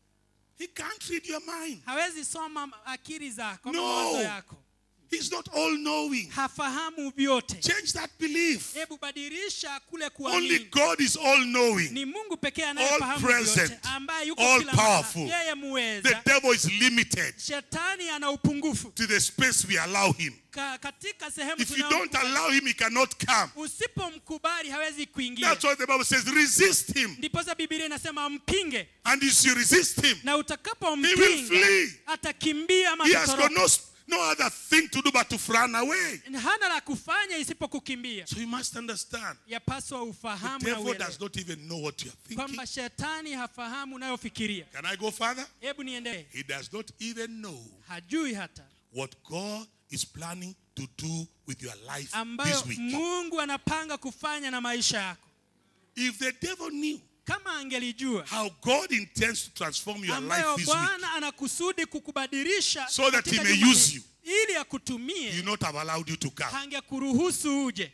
C: He can't read your mind.
B: hawezi soma akili zako ama
C: No.
B: mawazo yako
C: He's not all knowing.
B: hafahamu vyote
C: Change that belief.
B: hebu badilisha kule
C: Only
B: kuamini
C: God is all knowing.
B: ni mungu pekee anayefahamu
C: present,
B: vyote ambaye yuko
C: all
B: kila
C: powerful.
B: mahali. yeye
C: The
B: muweza
C: devil is limited
B: shetani ana upungufu
C: to the space we allow him.
B: Ka, katika sehemu
C: If you
B: tunayomkubali-
C: don't allow him, he cannot come.
B: usipomkubali hawezi kuingia
C: That's why the Bible says, resist him.
B: ndiposa bibilia inasema mpinge
C: And if you resist him,
B: na
C: He will
B: utakapompinga
C: flee.
B: atakimbia ama
C: he has got
B: atatoroka.
C: no, no other thing to do but to run away.
B: hana la kufanya isipokukimbia
C: So you must understand.
B: yapaswa
C: The
B: ufahamu na
C: devil
B: uelewe
C: does not even know what you are thinking.
B: kwamba shetani hafahamu unayofikiria
C: Can I go further?
B: hebu niendelee
C: He does not even know
B: hajui hata
C: what God is planning to do with your life
B: ambayo
C: this week.
B: mungu anapanga kufanya na maisha yako
C: If the devil knew
B: kama angelijua
C: how God intends to transform your life
B: ambayo
C: this week,
B: bwana anakusudi kukubadilisha
C: So that
B: katika
C: he may
B: juma
C: use
B: hili,
C: you.
B: ili
C: he
B: akutumie
C: would not have allowed you to come.
B: hangekuruhusu uje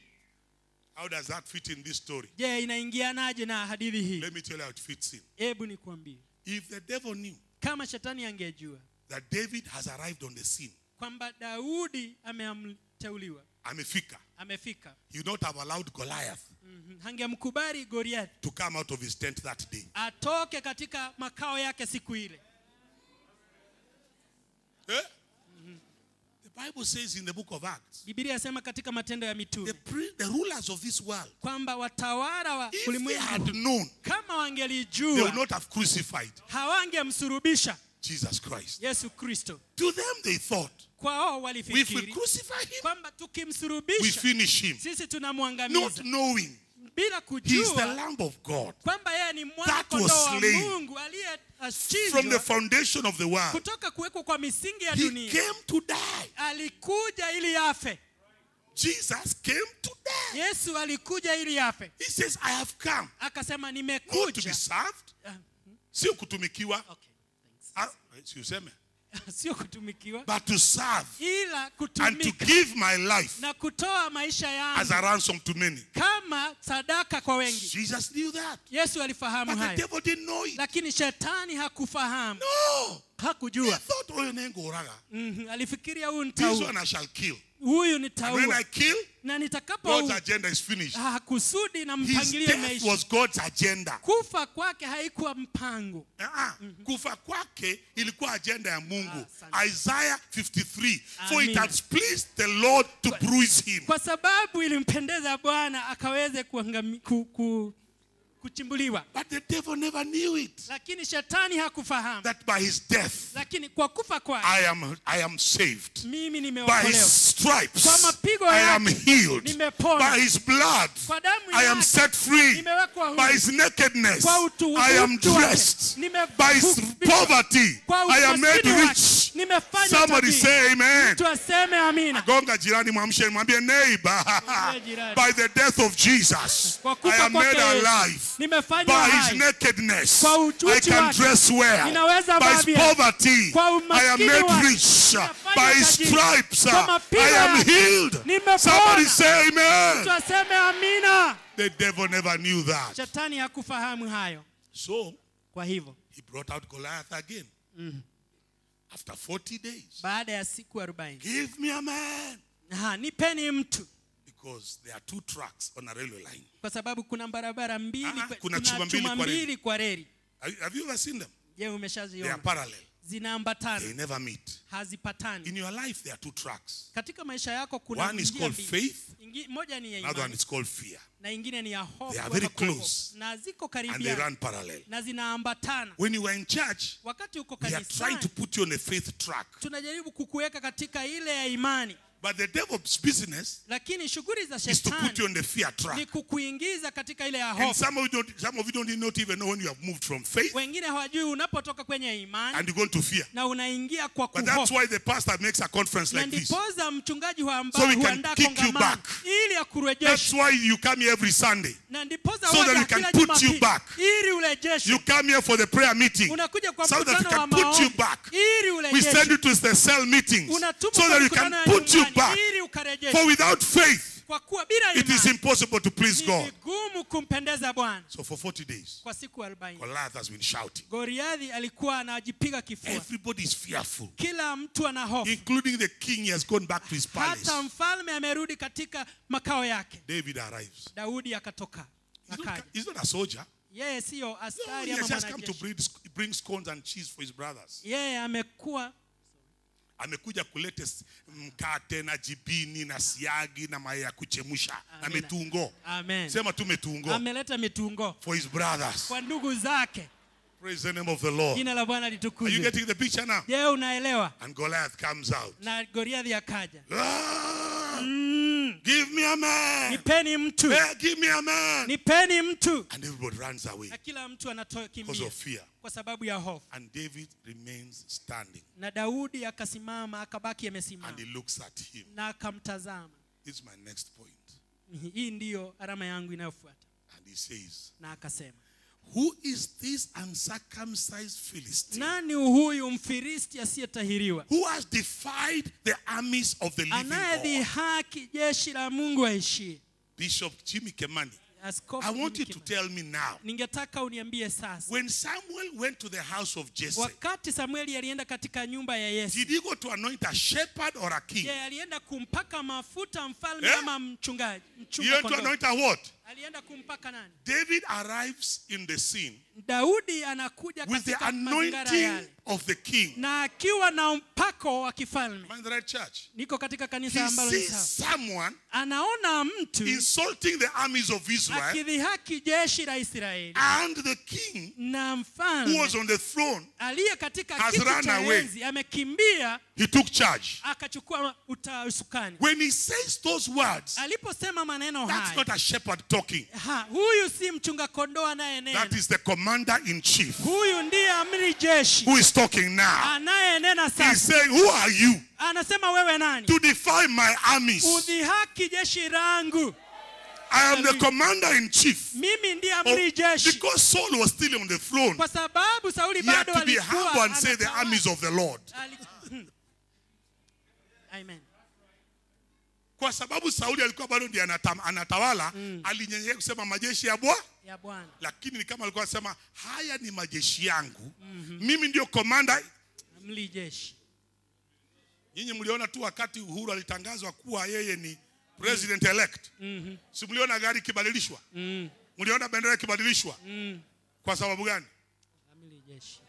C: How does that fit in this story?
B: je inaingianaje na hadithi hii
C: Let me tell you how it fits in.
B: hebu nikwambie
C: If the devil knew
B: kama shetani angejua
C: that David has arrived on the scene,
B: kwamba daudi ameteuliwa
C: amefika,
B: amefika
C: he would not have allowed Goliath
B: Mhm. hangemkubali goliathi
C: to come out of his tent that day.
B: atoke katika makao yake siku ile
C: Eh? The Bible says in the book of Acts,
B: bibilia yasema katika matendo ya
C: the,
B: mitume
C: pre- the rulers of this world,
B: kwamba watawala wa
C: if they
B: ulimwengu
C: had known,
B: kama
C: they would
B: wangelijua
C: not have crucified
B: hawangemsurubisha
C: Jesus Christ.
B: yesu kristo
C: To them, they thought,
B: kwao
C: if we
B: walifikiri
C: crucify him,
B: kwamba
C: we
B: tukimsurubisha
C: finish him.
B: sisi
C: Not
B: tunamwangamiza
C: knowing
B: bila
C: he is the
B: kujua
C: Lamb of God
B: kwamba yeye ni mwana
C: That was
B: kondoo wa
C: slain
B: mungu
C: from the
B: aliyechinjwa
C: foundation of the world.
B: kutoka kuwekwa kwa misingi ya
C: He
B: dunia
C: came to die.
B: alikuja ili afe
C: Jesus came to die.
B: yesu alikuja ili afe
C: He says, I have come
B: akasema
C: not to be
B: nimekuja
C: served,
B: Ah,
C: sio kutumikiwa,
B: okay,
C: ah, si useme,
B: thanks. sio kutumikiwa
C: but to serve
B: ila
C: and to
B: kutumika
C: give my life
B: na kutoa maisha
C: as a
B: yangu
C: ransom to many.
B: kama sadaka kwa wengi
C: Jesus knew that.
B: yesu alifahamu
C: But the
B: hayo
C: devil didn't know it.
B: lakini shetani hakufahamu
C: No. He
B: hakujua
C: thought, oh, nengoraga.
B: Mhm, alifikiria huyu
C: This
B: nitaua
C: one I shall kill.
B: huyu
C: And when
B: nitaua
C: I kill,
B: na
C: God's
B: nitakapo
C: agenda is finished.
B: kusudi na
C: His
B: mpangilio
C: death
B: imeisha
C: was God's agenda.
B: kufa kwake haikuwa mpango
C: Ah, kufa kwake ilikuwa agenda ya mungu
B: Ah,
C: isaiah 53 for it
B: Amina.
C: had pleased the lord to bruise him
B: kwa sababu ilimpendeza bwana akaweze kuangami, ku, ku, kuchimbuliwa
C: but the devil never knew it
B: lakini shetani hakufahamu
C: that by his death
B: lakini kwa kufa kwake
C: i am i am saved
B: mimi
C: by
B: nimeokolewa
C: his stripes
B: Kwa mapigo
C: i am
B: yake,
C: healed
B: nimepona.
C: by his blood
B: Kwa damu
C: i am
B: yake,
C: set free
B: nimewekwa huru.
C: by his nakedness
B: Kwa utu-
C: i am
B: utu wake,
C: dressed
B: nime-
C: by his
B: kuvishwa.
C: poverty
B: Kwa
C: i am made
B: umaskini wake,
C: rich
B: nimefanywa
C: somebody
B: tajiri.
C: say amen
B: mtu aseme amina
C: gonga jirani mwamshe mwambie neighbor
B: Mwambie jirani.
C: by the death of jesus
B: Kwa
C: i
B: kufa
C: am made
B: kwake Yesu,
C: alive
B: nimefanywa
C: by his
B: hai.
C: nakedness
B: Kwa uchi
C: i can
B: wake,
C: dress well
B: ninaweza
C: by
B: vaa
C: his
B: vyema.
C: poverty
B: Kwa
C: i am
B: umaskini
C: made
B: wake,
C: rich
B: ninafanywa
C: by his
B: tajiri.
C: stripes
B: Kwa mapigo
C: i am
B: yake,
C: healed
B: nimepona.
C: somebody say amen
B: mtu aseme amina
C: the devil never knew that
B: shetani hakufahamu hayo
C: so
B: kwa hivyo
C: he brought out goliath again After 40 days,
B: baada ya siku arobaini
C: give me a man.
B: Ha, nipeni mtu
C: Because there are two tracks on a railway line.
B: kwa sababu kuna barabara mbili
C: Ah,
B: kwe-
C: kuna chuma mbili
B: chuma
C: kwa reli.
B: mbili kwa reli
C: Have have you ever seen them?
B: je
C: They are
B: umeshaziona
C: parallel. They
B: zinaambatana
C: never meet.
B: hazipatani
C: In your life, there are two tracks.
B: katika maisha yako kuna
C: One is
B: njia
C: called
B: mbili.
C: faith,
B: Ingi, moja ni ya
C: another one
B: imani
C: is called fear.
B: na ingine ni ya hofu
C: They are
B: ama
C: very
B: kuogopa.
C: close.
B: na ziko
C: And they
B: karibia
C: run parallel.
B: na zinaambatana
C: When you were in church,
B: wakati uko
C: we are trying to
B: kanisani
C: put you on a faith track.
B: tunajaribu kukuweka katika ile ya imani
C: But the devil's business
B: lakini shughuli za
C: is to put you
B: shetani
C: on the fear
B: ni
C: track.
B: kukuingiza katika ile ya
C: And
B: hofu
C: some of you don't, some of you don't not even know when you have moved from faith
B: wengine hawajui unapotoka kwenye imani
C: and you go into fear.
B: na unaingia kwa
C: But that's
B: kuhofu
C: why the pastor makes a conference
B: na
C: like this.
B: ndipoza mchungaji huamba-
C: So we can
B: huandaa
C: kick you
B: kongamano
C: back.
B: ili
C: That's
B: akurejeshe
C: why you come here every Sunday.
B: na ndipoza
C: so that
B: waja
C: we can
B: kila
C: put you
B: Jumapili
C: back.
B: ili urejeshwe
C: You come here for the prayer meeting
B: unakuja kwa
C: so that we
B: mkutano wa
C: can put you
B: maombi
C: back.
B: ili
C: We send
B: urejeshwe
C: you to the cell meetings
B: unatumwa
C: so
B: kwa
C: that we
B: mikutano
C: can
B: ya
C: put you
B: nyumbani
C: back.
B: ili
C: For
B: ukarejeshwe
C: without faith,
B: kwa kuwa bila
C: it is
B: imani
C: impossible to please
B: ni
C: God.
B: vigumu kumpendeza bwana
C: So for 40 days,
B: kwa siku 40
C: Goliath has been shouting.
B: goriadhi alikuwa anajipiga kifua
C: Everybody is fearful,
B: kila mtu ana hofu
C: including the king. He has gone back to his palace.
B: hata mfalme amerudi katika makao yake
C: David arrives.
B: daudi akatoka
C: He's not,
B: akaja
C: he's not a soldier.
B: yeye siyo
C: No,
B: askari
C: he
B: ama
C: has just come to
B: mwanajeshi
C: bring, bring scones and cheese for his brothers.
B: yeye amekuwa
C: amekuja kuleta s- mkate na jibini na siagi na mayai ya kuchemusha na
B: Amina.
C: metungo
B: amen
C: sema tu metungo
B: ameleta mitungo
C: for his brothers
B: kwa ndugu zake
C: praise the name of the lord
B: jina la bwana
C: are you
B: litukuzwe
C: getting the picture now
B: je unaelewa
C: and goliath comes out
B: na goriadhi akaja
C: Ah,
B: mm,
C: give me a man
B: nipeni mtu
C: Eh, give me a man
B: nipeni mtu
C: and everybody runs away
B: na kila mtu
C: because
B: anatokimbia
C: of fear
B: kwa sababu ya hofu
C: and david remains standing
B: na daudi akasimama akabaki
C: and
B: amesimama
C: he looks at him
B: na akamtazama
C: this is my next point
B: hii ndiyo alama yangu inayofuata
C: and he says
B: na akasema
C: who is this uncircumcised philistine
B: nani huyu mfilisti asiyetahiriwa
C: who has defied the armies of the living God.
B: anayedhihaki jeshi la mungu aishie
C: Bishop Jimmy Kemani,
B: Askofu
C: I want you to
B: Kimani.
C: tell me now.
B: ningetaka uniambie sasa
C: When Samuel went to the house of Jesse,
B: wakati samueli alienda katika nyumba ya yesu
C: did he go to anoint a shepherd or a king?
B: je alienda kumpaka mafuta mfalme
C: Eh?
B: ama mchungaji
C: He
B: mchunga
C: went to
B: kondoo
C: anoint a what?
B: alienda kumpaka nani
C: David arrives in the scene
B: daudi anakuja
C: with the
B: katika mazingara
C: anointing
B: yale
C: of the king.
B: na akiwa na mpako wa kifalme
C: Am I in the right church?
B: niko katika
C: He
B: kanisa ambalo ni
C: sees
B: sawa
C: someone
B: anaona mtu
C: insulting the armies of Israel
B: akidhihaki jeshi la israeli
C: and the king
B: na
C: who
B: mfalme
C: was on the throne.
B: aliye katika
C: has
B: kiti
C: run
B: cha
C: away.
B: enzi amekimbia
C: He took charge.
B: akachukua uta- usukani
C: When he says those words,
B: aliposema maneno
C: that's
B: haya
C: not a shepherd talking.
B: ha, huyu si mchunga kondoo anayenena
C: That is the commander in chief
B: huyu ndiye amri jeshi
C: who is talking now.
B: anayenena
C: He's
B: sasa
C: saying, Who are you
B: anasema wewe nani
C: to defy my armies?
B: udhihaki jeshi langu
C: I am the commander in chief.
B: mimi ndiye
C: Oh,
B: amri jeshi
C: because Saul was still on the throne,
B: kwa sababu sauli
C: he had
B: bado
C: to be
B: alikuwa
C: humble and say, The
B: anatawala.
C: armies of the Lord.
B: Ali- Hmm. Amen.
C: Kwa sababu Sauli alikuwa bado ndiye anata- anatawala, alinyenyekea kusema majeshi ya Bwana.
B: ya bwana
C: Lakini ni kama alikuwa anasema haya ni majeshi yangu, mimi ndio commander.
B: amri jeshi
C: Nyinyi mliona tu wakati Uhuru alitangazwa kuwa yeye ni president elect, si mliona gari ikibadilishwa?
B: mm.
C: Mliona bendera ikibadilishwa?
B: Mm.
C: Kwa sababu gani?
B: amri jeshi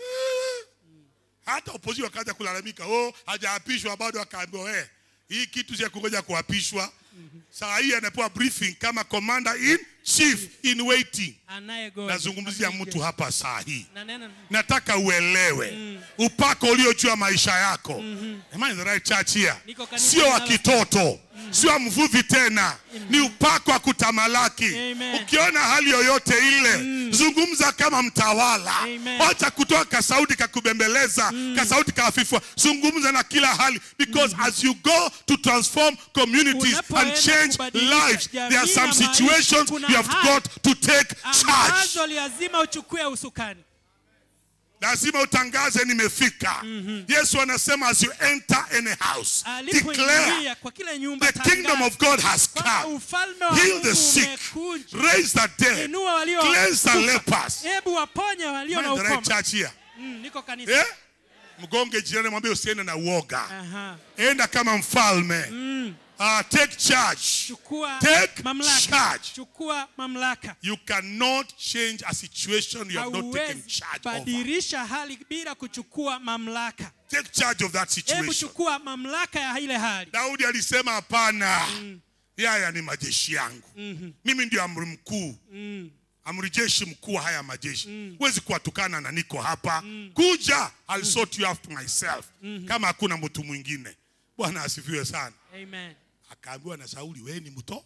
C: hata opposition wakaanza kulalamika oh hajaapishwa bado akaambiwa eh hii kitu cha kungoja kuapishwa saa hii anapewa briefing kama commander in chief in waiting
B: anayegoja
C: nazungumzia
B: amri
C: mtu
B: jeshi.
C: hapa saa hii
B: na nena
C: nataka uelewe upako ulio juu ya maisha yako Am I in the right church here
B: Niko kanisa
C: sio wa
B: linalo-
C: kitoto sio wa mvuvi tena ni upako wa kutamalaki
B: Amen.
C: ukiona hali yoyote ile zungumza kama mtawala
B: Amen.
C: wacha kutoa kasauti kakubembeleza kasauti kaafifua zungumza na kila hali because as you go to transform communities and
B: Unapoenda
C: change
B: kubadilisha
C: lives there are
B: jamii
C: some
B: na maisha,
C: situations
B: kuna
C: you have
B: hali
C: got to take charge
B: ambazo lazima uchukue usukani
C: lazima utangaze nimefika yesu anasema as you enter any house declare
B: alipoingia kwa kila nyumba
C: the kingdom of god has
B: kwamba
C: come
B: ufalme wa
C: heal
B: Mungu
C: the sick
B: umekuja
C: raise the dead
B: inua walio
C: cleanse the
B: kufa.
C: lepers
B: hebu waponye walio
C: Am I
B: na
C: in the right
B: ukoma
C: church here
B: Mm, niko kanisa
C: yeah? mgonge jirani mwambie usiende na uoga
B: Aha.
C: enda kama mfalme uh, take charge
B: chukua
C: Take
B: mamlaka
C: charge.
B: chukua mamlaka
C: you cannot change a situation you have not taken
B: hauwezi
C: charge over
B: badilisha hali bila kuchukua mamlaka
C: take charge of that
B: hebu
C: situation
B: chukua mamlaka ya ile hali
C: daudi alisema hapana haya ni majeshi yangu mimi ndio amri mkuu amri jeshi mkuu wa haya majeshi huwezi kuwatukana na niko hapa kuja I'll sort you out myself kama hakuna mtu mwingine bwana asifiwe sana
B: amen
C: akaambiwa na sauli wewe ni mto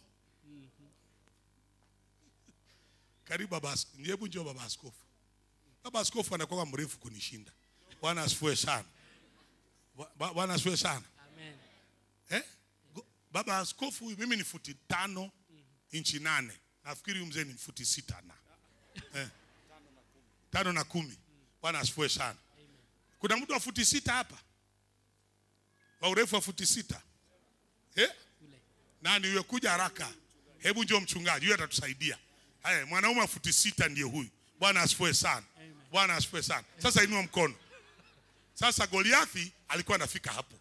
C: karibu baba ask- hebu njoo baba askofu baba askofu anakuwa mrefu kunishinda bwana asifiwe sana Bwa- bwa- bwana asifiwe sana
B: amen
C: eh? Go- baba askofu huyu mimi ni futi tano inchi nane nafikiri huyu mzee ni futi sita na eh. tano na kumi bwana asifiwe sana kuna mtu wa futi sita hapa wa urefu wa futi sita eh? nani huyo kuja haraka hebu njoo mchungaji huyo atatusaidia haya mwanaume wa futi sita ndiye huyu bwana asifiwe sana bwana asifiwe sana sasa inua mkono sasa goliathi alikuwa anafika hapo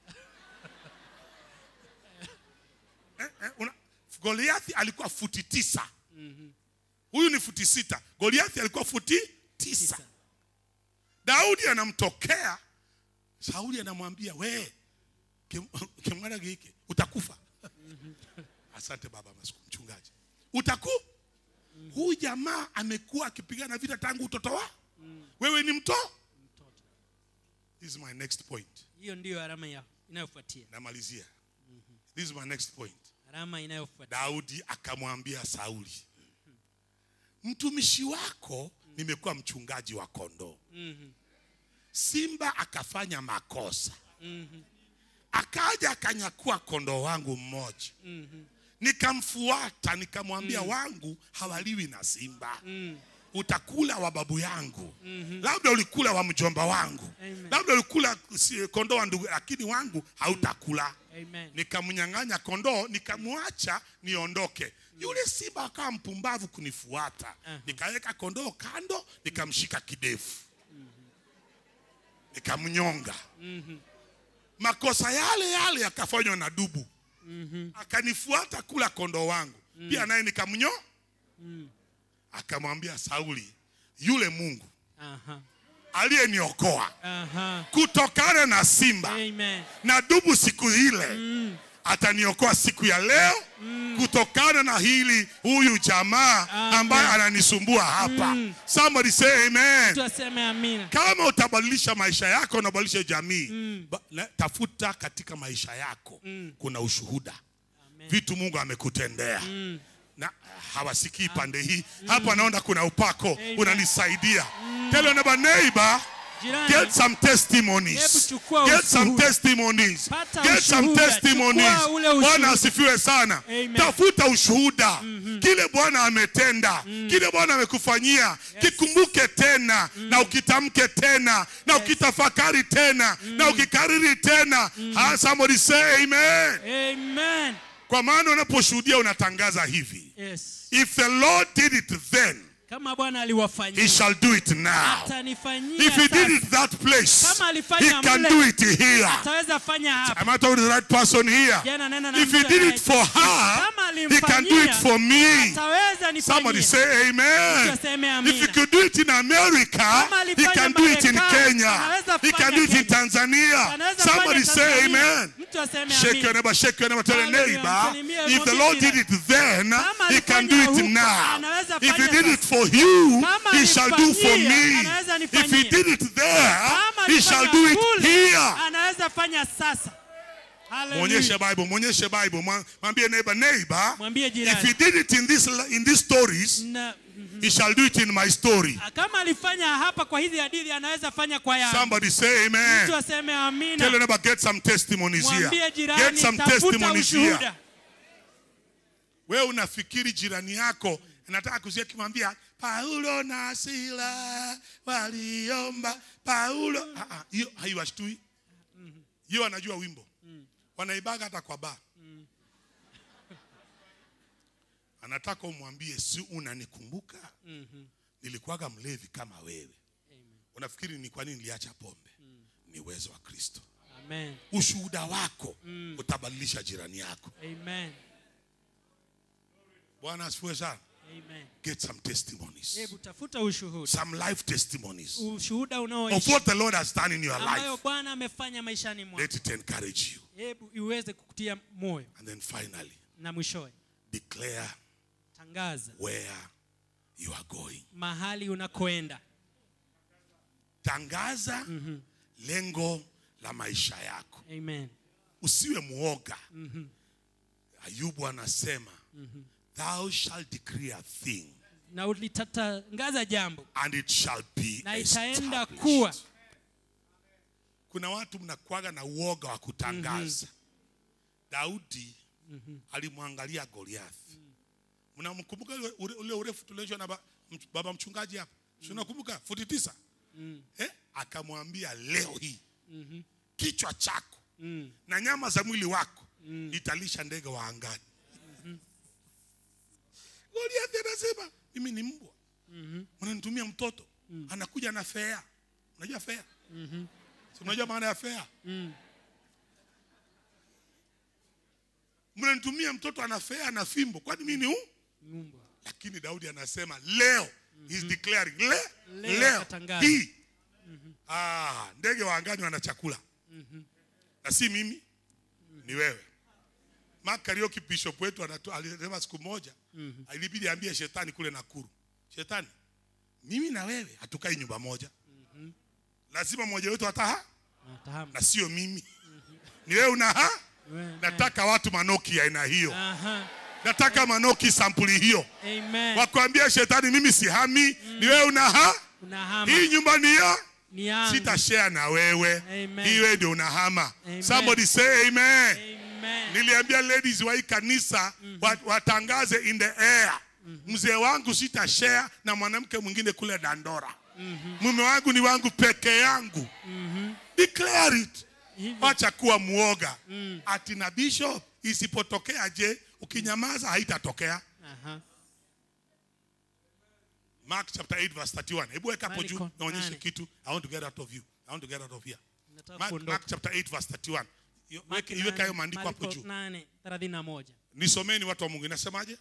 C: eh, eh, una, goliathi alikuwa futi tisa huyu ni futi sita goliathi alikuwa futi tisa daudi anamtokea sauli anamwambia we kim- kimwana giki utakufa asante baba Masku- mchungaji utaku huyu jamaa amekuwa akipigana vita tangu utoto wa wewe ni mto this is my next point
B: hiyo ndiyo alama ya inayofuatia
C: namalizia this is my next point
B: alama inayofuatia
C: daudi akamwambia sauli mtumishi wako nimekuwa mchungaji wa kondoo simba akafanya makosa akaja akanyakua kondoo wangu mmoja nikamfuata nikamwambia wangu hawaliwi na simba utakula wa babu yangu labda ulikula wa mjomba wangu
B: Amen.
C: labda ulikula si- kondoo wa ndugu lakini wangu hautakula
B: amen
C: nikamnyang'anya kondoo nikamwacha niondoke yule simba akawa mpumbavu kunifuata nikaweka kondoo kando nikamshika kidefu nikamnyonga makosa yale yale yakafanywa na dubu akanifuata kula kondoo wangu pia naye nikamnyo akamwambia sauli yule mungu
B: aha
C: aliyeniokoa
B: aha
C: kutokana na simba
B: amen
C: na dubu siku ile ataniokoa siku ya leo kutokana na hili huyu jamaa
B: Amen.
C: ambaye ananisumbua hapa somebody say amen
B: tuseme amina
C: kama utabadilisha maisha yako unabadilisha jamii ba, na, tafuta katika maisha yako kuna ushuhuda vitu mungu amekutendea na hawasikii pande hii hapa naona kuna upako
B: Amen.
C: unanisaidia tell your neighbor neighbor
B: jirani
C: Get some
B: Hebu
C: testimonies.
B: chukua
C: Get some
B: ushuhuda.
C: testimonies.
B: Pata
C: Get some
B: ushuhuda.
C: testimonies.
B: Chukua ule ushuhuda.
C: Bwana asifiwe sana.
B: Amen.
C: Tafuta ushuhuda. Kile Bwana ametenda, kile Bwana amekufanyia, kikumbuke tena na ukitamke tena na ukitafakari tena na ukikariri tena. Ah, somebody say amen.
B: amen
C: Kwa maana unaposhuhudia unatangaza hivi.
B: yes
C: If the Lord did it then,
B: kama bwana
C: he
B: aliwafanyia
C: shall do it now.
B: atanifanyia
C: If he did
B: sasa.
C: it that place,
B: Kama
C: he
B: alifanya
C: can
B: mle.
C: do it here.
B: ataweza fanya hapa
C: Am I talking to the right person here?
B: Jana nena na
C: If he
B: mtu
C: did
B: anaye-
C: it for her,
B: Kama
C: he can do it
B: alimfanyia,
C: for me.
B: ataweza
C: Somebody
B: nifanyia
C: say amen.
B: Mtu aseme
C: If he
B: amina.
C: could do it in America,
B: Kama
C: he
B: alifanya
C: can do it in
B: Marekani,
C: Kenya.
B: anaweza
C: He can
B: fanya
C: do it in
B: Kenya.
C: Tanzania.
B: Anaweza
C: Somebody
B: fanya
C: say
B: Tanzania.
C: amen.
B: mtu aseme
C: Shake your
B: amina
C: neighbor, shake your neighbor, tell a
B: Hallelujah.
C: neighbor.
B: Msalimie
C: If the
B: mwambie
C: Lord did
B: jirani.
C: it then,
B: Kama
C: he can do
B: alifanya
C: it
B: huko,
C: now.
B: anaweza
C: If he
B: fanya
C: did it
B: sasa.
C: for you,
B: Kama
C: he shall do for
B: alifanyia,
C: me.
B: anaweza
C: If he
B: nifanyia.
C: did it there,
B: Kama
C: he shall
B: alifanya
C: do it
B: kule,
C: here.
B: anaweza fanya sasa
C: mwonyeshe
B: Hallelujah.
C: bible mwonyeshe bible Mwa- mwambie neighbor neighbor
B: Mwambie
C: if
B: jirani.
C: he did it in this in these stories
B: Na,
C: he shall do it in my story
B: kama alifanya hapa kwa hizi hadithi anaweza fanya kwa yangu
C: somebody say amen
B: mtu aseme
C: tell
B: amina
C: your neighbor get some testimonies
B: mwambie
C: here get
B: jirani
C: some
B: tafuta
C: testimonies here
B: ushuhuda
C: wewe unafikiri jirani yako anataka kusikia kimwambia paulo na sila waliomba paulo Ah, ah, hiyo haiwashtui hiyo wanajua wimbo wanaibaga hata kwa baa anataka umwambie si unanikumbuka nilikuwaga mlevi kama wewe unafikiri ni kwa nini niliacha pombe ni uwezo wa kristo
B: Amen.
C: ushuhuda wako utabadilisha jirani yako
B: Amen.
C: bwana asifiwe sana
B: Amen.
C: get some testimonies
B: Hebu tafuta ushuhuda.
C: some life testimonies
B: Ushuhuda
C: of
B: unaoishi
C: what the lord has done in your
B: ambayo
C: life
B: Bwana amefanya maishani mwako.
C: let it encourage you
B: Hebu iweze kukutia moyo
C: and then finally
B: na mwishowe
C: declare
B: tangaza
C: where you are going
B: mahali unakoenda.
C: tangaza lengo la maisha yako
B: Amen.
C: usiwe muoga ayubu anasema thou shall decree a thing
B: Na ulitatangaza jambo
C: and it shall be
B: na itaenda
C: established.
B: kuwa.
C: kuna watu mnakuaga na uoga wa kutangaza daudi alimwangalia goliathi mnamkumbuka ule- ule ule urefu tulioshwa na ba, mch- baba mchungaji hapa si unakumbuka futi tisa eh? akamwambia leo hii kichwa chako na nyama za mwili wako italisha ndege wa angani goliathi anasema mimi ni mbwa mnanitumia mtoto anakuja na fea unajua fea Si unajua maana ya fea mnanitumia mtoto ana fea na fimbo kwani mimi ni u
B: Mbwa.
C: lakini daudi anasema leo he's declaring le,
B: Leo
C: leo
B: atatangaza.
C: hii ah, ndege wa angani wana chakula na si mimi ni wewe Mark Kariuki bishop wetu anatu- alisema siku moja ilibidi aambie shetani kule Nakuru shetani mimi na wewe hatukai nyumba moja lazima mmoja wetu ataha
B: Nafahamu.
C: na sio mimi ni wewe unaha
B: Wewe-
C: nataka watu manoki ya aina hiyo
B: Aha.
C: nataka manoki sampuli hiyo
B: Amen.
C: wakwambia shetani mimi sihami ni wewe unaha
B: Unahama.
C: hii nyumba ni ya
B: Ni yangu.
C: sitashare na wewe
B: Amen.
C: hii wewe ndio unahama
B: Amen.
C: somebody say amen
B: Amen.
C: niliambia ladies wa hii kanisa wa- watangaze in the air mzee wangu sitashare na mwanamke mwingine kule dandora mume wangu ni wangu peke yangu declare it
B: Hivyo.
C: wacha kuwa muoga ati na bishop isipotokea je ukinyamaza haitatokea
B: Aha.
C: Mark chapter 8 verse 31. Hebu weka hapo
B: Marko
C: juu naonyeshe
B: nane.
C: kitu. I want to get out of you. I want to get out of here.
B: Nataka
C: Mark,
B: kuondoka.
C: Mark chapter 8 verse 31. Yo-
B: Marko
C: weke- Iweka hayo
B: nane-
C: maandiko hapo
B: Marko
C: juu.
B: nane, thelathini na moja.
C: Nisomeni watu wa Mungu. Inasemaje?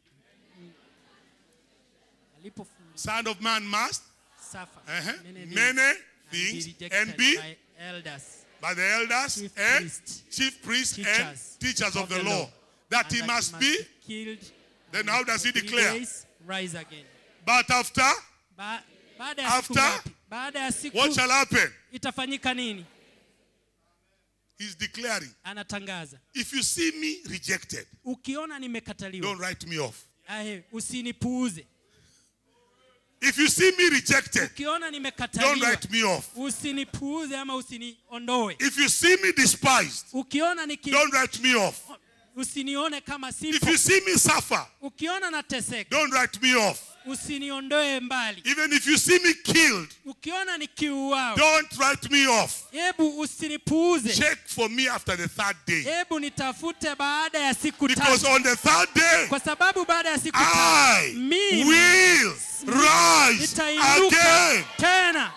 B: Alipofundisha
C: Son of man must
B: suffer
C: uh-huh,
B: many things
C: many
B: and
C: things
B: be
C: and
B: rejected
C: be
B: by elders
C: by the elders
B: Chief
C: and
B: priests,
C: chief priests and
B: teachers
C: teachers of the law.
B: and
C: That he must be.
B: killed
C: Then how does he
B: three
C: declare?
B: days, rise again.
C: But after,
B: Ba baada ya siku
C: After?
B: ngapi? Baada ya siku
C: what shall happen?
B: itafanyika nini?
C: He's declaring.
B: Anatangaza,
C: If you see me rejected,
B: ukiona nimekataliwa,
C: don't write me off.
B: ahe, usinipuuze.
C: If you see me rejected,
B: Ukiona
C: don't
B: nimekataliwa,
C: write me off.
B: usinipuuze ama usiniondoe.
C: If you see me despised,
B: Ukiona niki,
C: don't write me off.
B: usinione kama
C: If
B: sipo.
C: you see me suffer,
B: Ukiona nateseka,
C: don't write me off.
B: usiniondoe mbali.
C: Even if you see me killed,
B: Ukiona nikiuawa,
C: don't write me off.
B: hebu usinipuuze.
C: Check for me after the third day.
B: Hebu nitafute baada ya siku
C: Because
B: tatu,
C: on the third day,
B: kwa sababu baada ya siku tatu
C: I
B: mimi
C: will rise
B: nitainuka
C: again.
B: tena.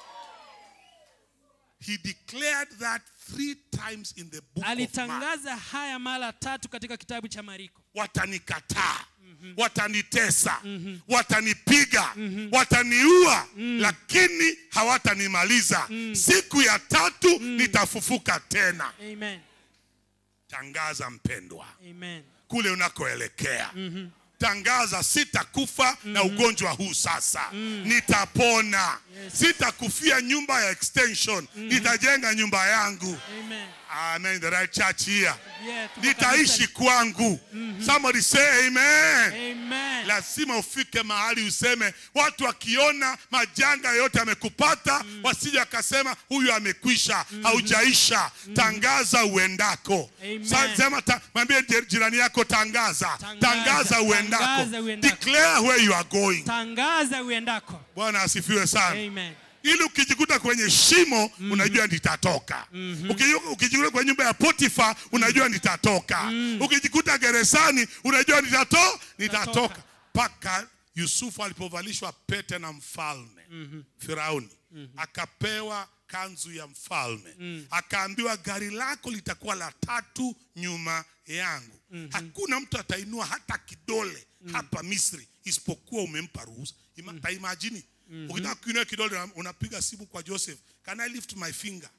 C: He declared that three times in the book of Mark.
B: Alitangaza haya mara tatu katika kitabu cha Mariko.
C: Watanikataa, watanitesa, watanipiga, wataniua, lakini hawatanimaliza. Siku ya tatu nitafufuka tena.
B: Amen.
C: Tangaza mpendwa,
B: Amen.
C: kule unakoelekea tangaza sitakufa na ugonjwa huu sasa nitapona sitakufia nyumba ya extension nitajenga nyumba yangu
B: Amen.
C: amen the right church here
B: Yeah, tuko
C: nitaishi
B: kanisa-
C: kwangu somebody say amen
B: Amen.
C: lazima ufike mahali useme watu wakiona majanga yote amekupata wasije wakasema huyu amekwisha haujaisha tangaza uendako
B: Amen.
C: Sa- sema ta, mwambie jir- jirani yako tangaza
B: Tangaza,
C: tangaza uendako
B: tangaza uendako.
C: declare where you are going
B: Tangaza uendako.
C: bwana asifiwe sana
B: Amen.
C: ili ukijikuta kwenye shimo unajua nitatoka Ukiju- ukijikuta kwenye nyumba ya potifa unajua nitatoka ukijikuta gerezani unajua nitato nitatoka mpaka yusufu alipovalishwa pete na mfalme firauni akapewa kanzu ya mfalme akaambiwa gari lako litakuwa la tatu nyuma yangu hakuna mtu atainua hata kidole hapa misri isipokuwa umempa ruhusa Ima, taimajini ukitaka kuinua kidole una- unapiga simu kwa joseph can i lift my finger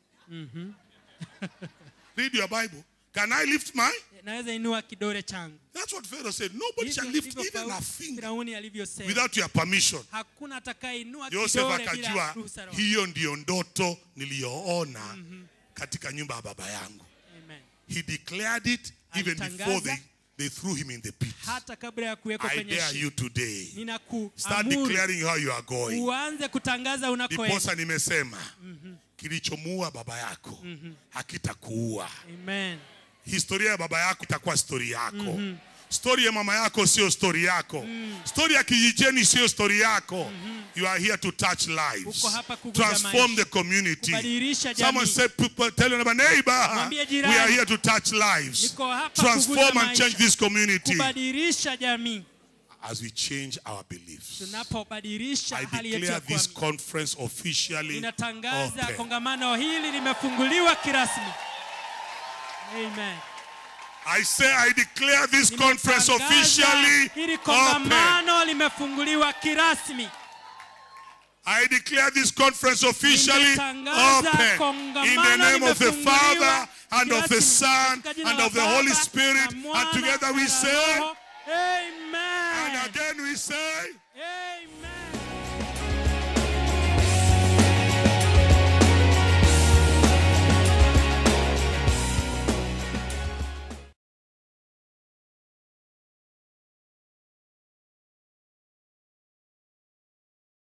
C: read your bible can i lift my
B: naweza inua kidole changu
C: that's what pharaoh said nobody shall
B: Hivyo
C: lift
B: ndivyo
C: even a
B: Farao-
C: finger
B: firauni alivyosema
C: without your permission
B: hakuna atakayeinua
C: Joseph
B: kidole bila
C: akajua
B: ruhusa ya Roho.
C: hiyo ndiyo ndoto niliyoona katika nyumba ya baba yangu.
B: Amen.
C: He declared it even
B: Alitangaza.
C: before they, they threw him in the pit.
B: hata kabla ya kuwekwa
C: I
B: kwenye
C: dare
B: shimo
C: you today. Start
B: ninakuamuru
C: declaring how you are going.
B: uanze kutangaza unakoenda
C: Ndiposa nimesema kilichomuua baba yako hakitakuua.
B: amen
C: Historia ya baba yako itakuwa stori yako. Stori ya mama yako sio stori yako. Stori ya kijijini sio stori yako. You are here to touch lives.
B: Uko hapa kuguza
C: Transform
B: maisha.
C: the community.
B: Kubadilisha
C: Someone
B: jamii.
C: say, people, tell your neighbor,
B: Mwambie
C: we
B: jirani.
C: are here to touch lives.
B: Niko hapa
C: Transform
B: kuguza
C: and change
B: maisha.
C: this community
B: kubadilisha jamii
C: as we change our beliefs.
B: tunapobadilisha
C: I
B: hali yetu ya
C: declare this
B: kuamini
C: conference officially
B: ninatangaza
C: open.
B: kongamano hili limefunguliwa kirasmi amen
C: I say I declare this conference
B: Nimetangaza
C: officially
B: hili
C: open.
B: kongamano limefunguliwa kirasmi
C: I declare this conference officially
B: Nimetangaza
C: open in the
B: kongamano
C: name of the
B: limefunguliwa
C: Father and of the
B: kirasmi.
C: Son
B: Katika jina
C: and
B: la
C: of the
B: Baba,
C: Holy
B: na
C: Spirit.
B: Mwana,
C: And together we
B: na
C: say,
B: Roho. Amen.
C: and again we say,
B: Amen.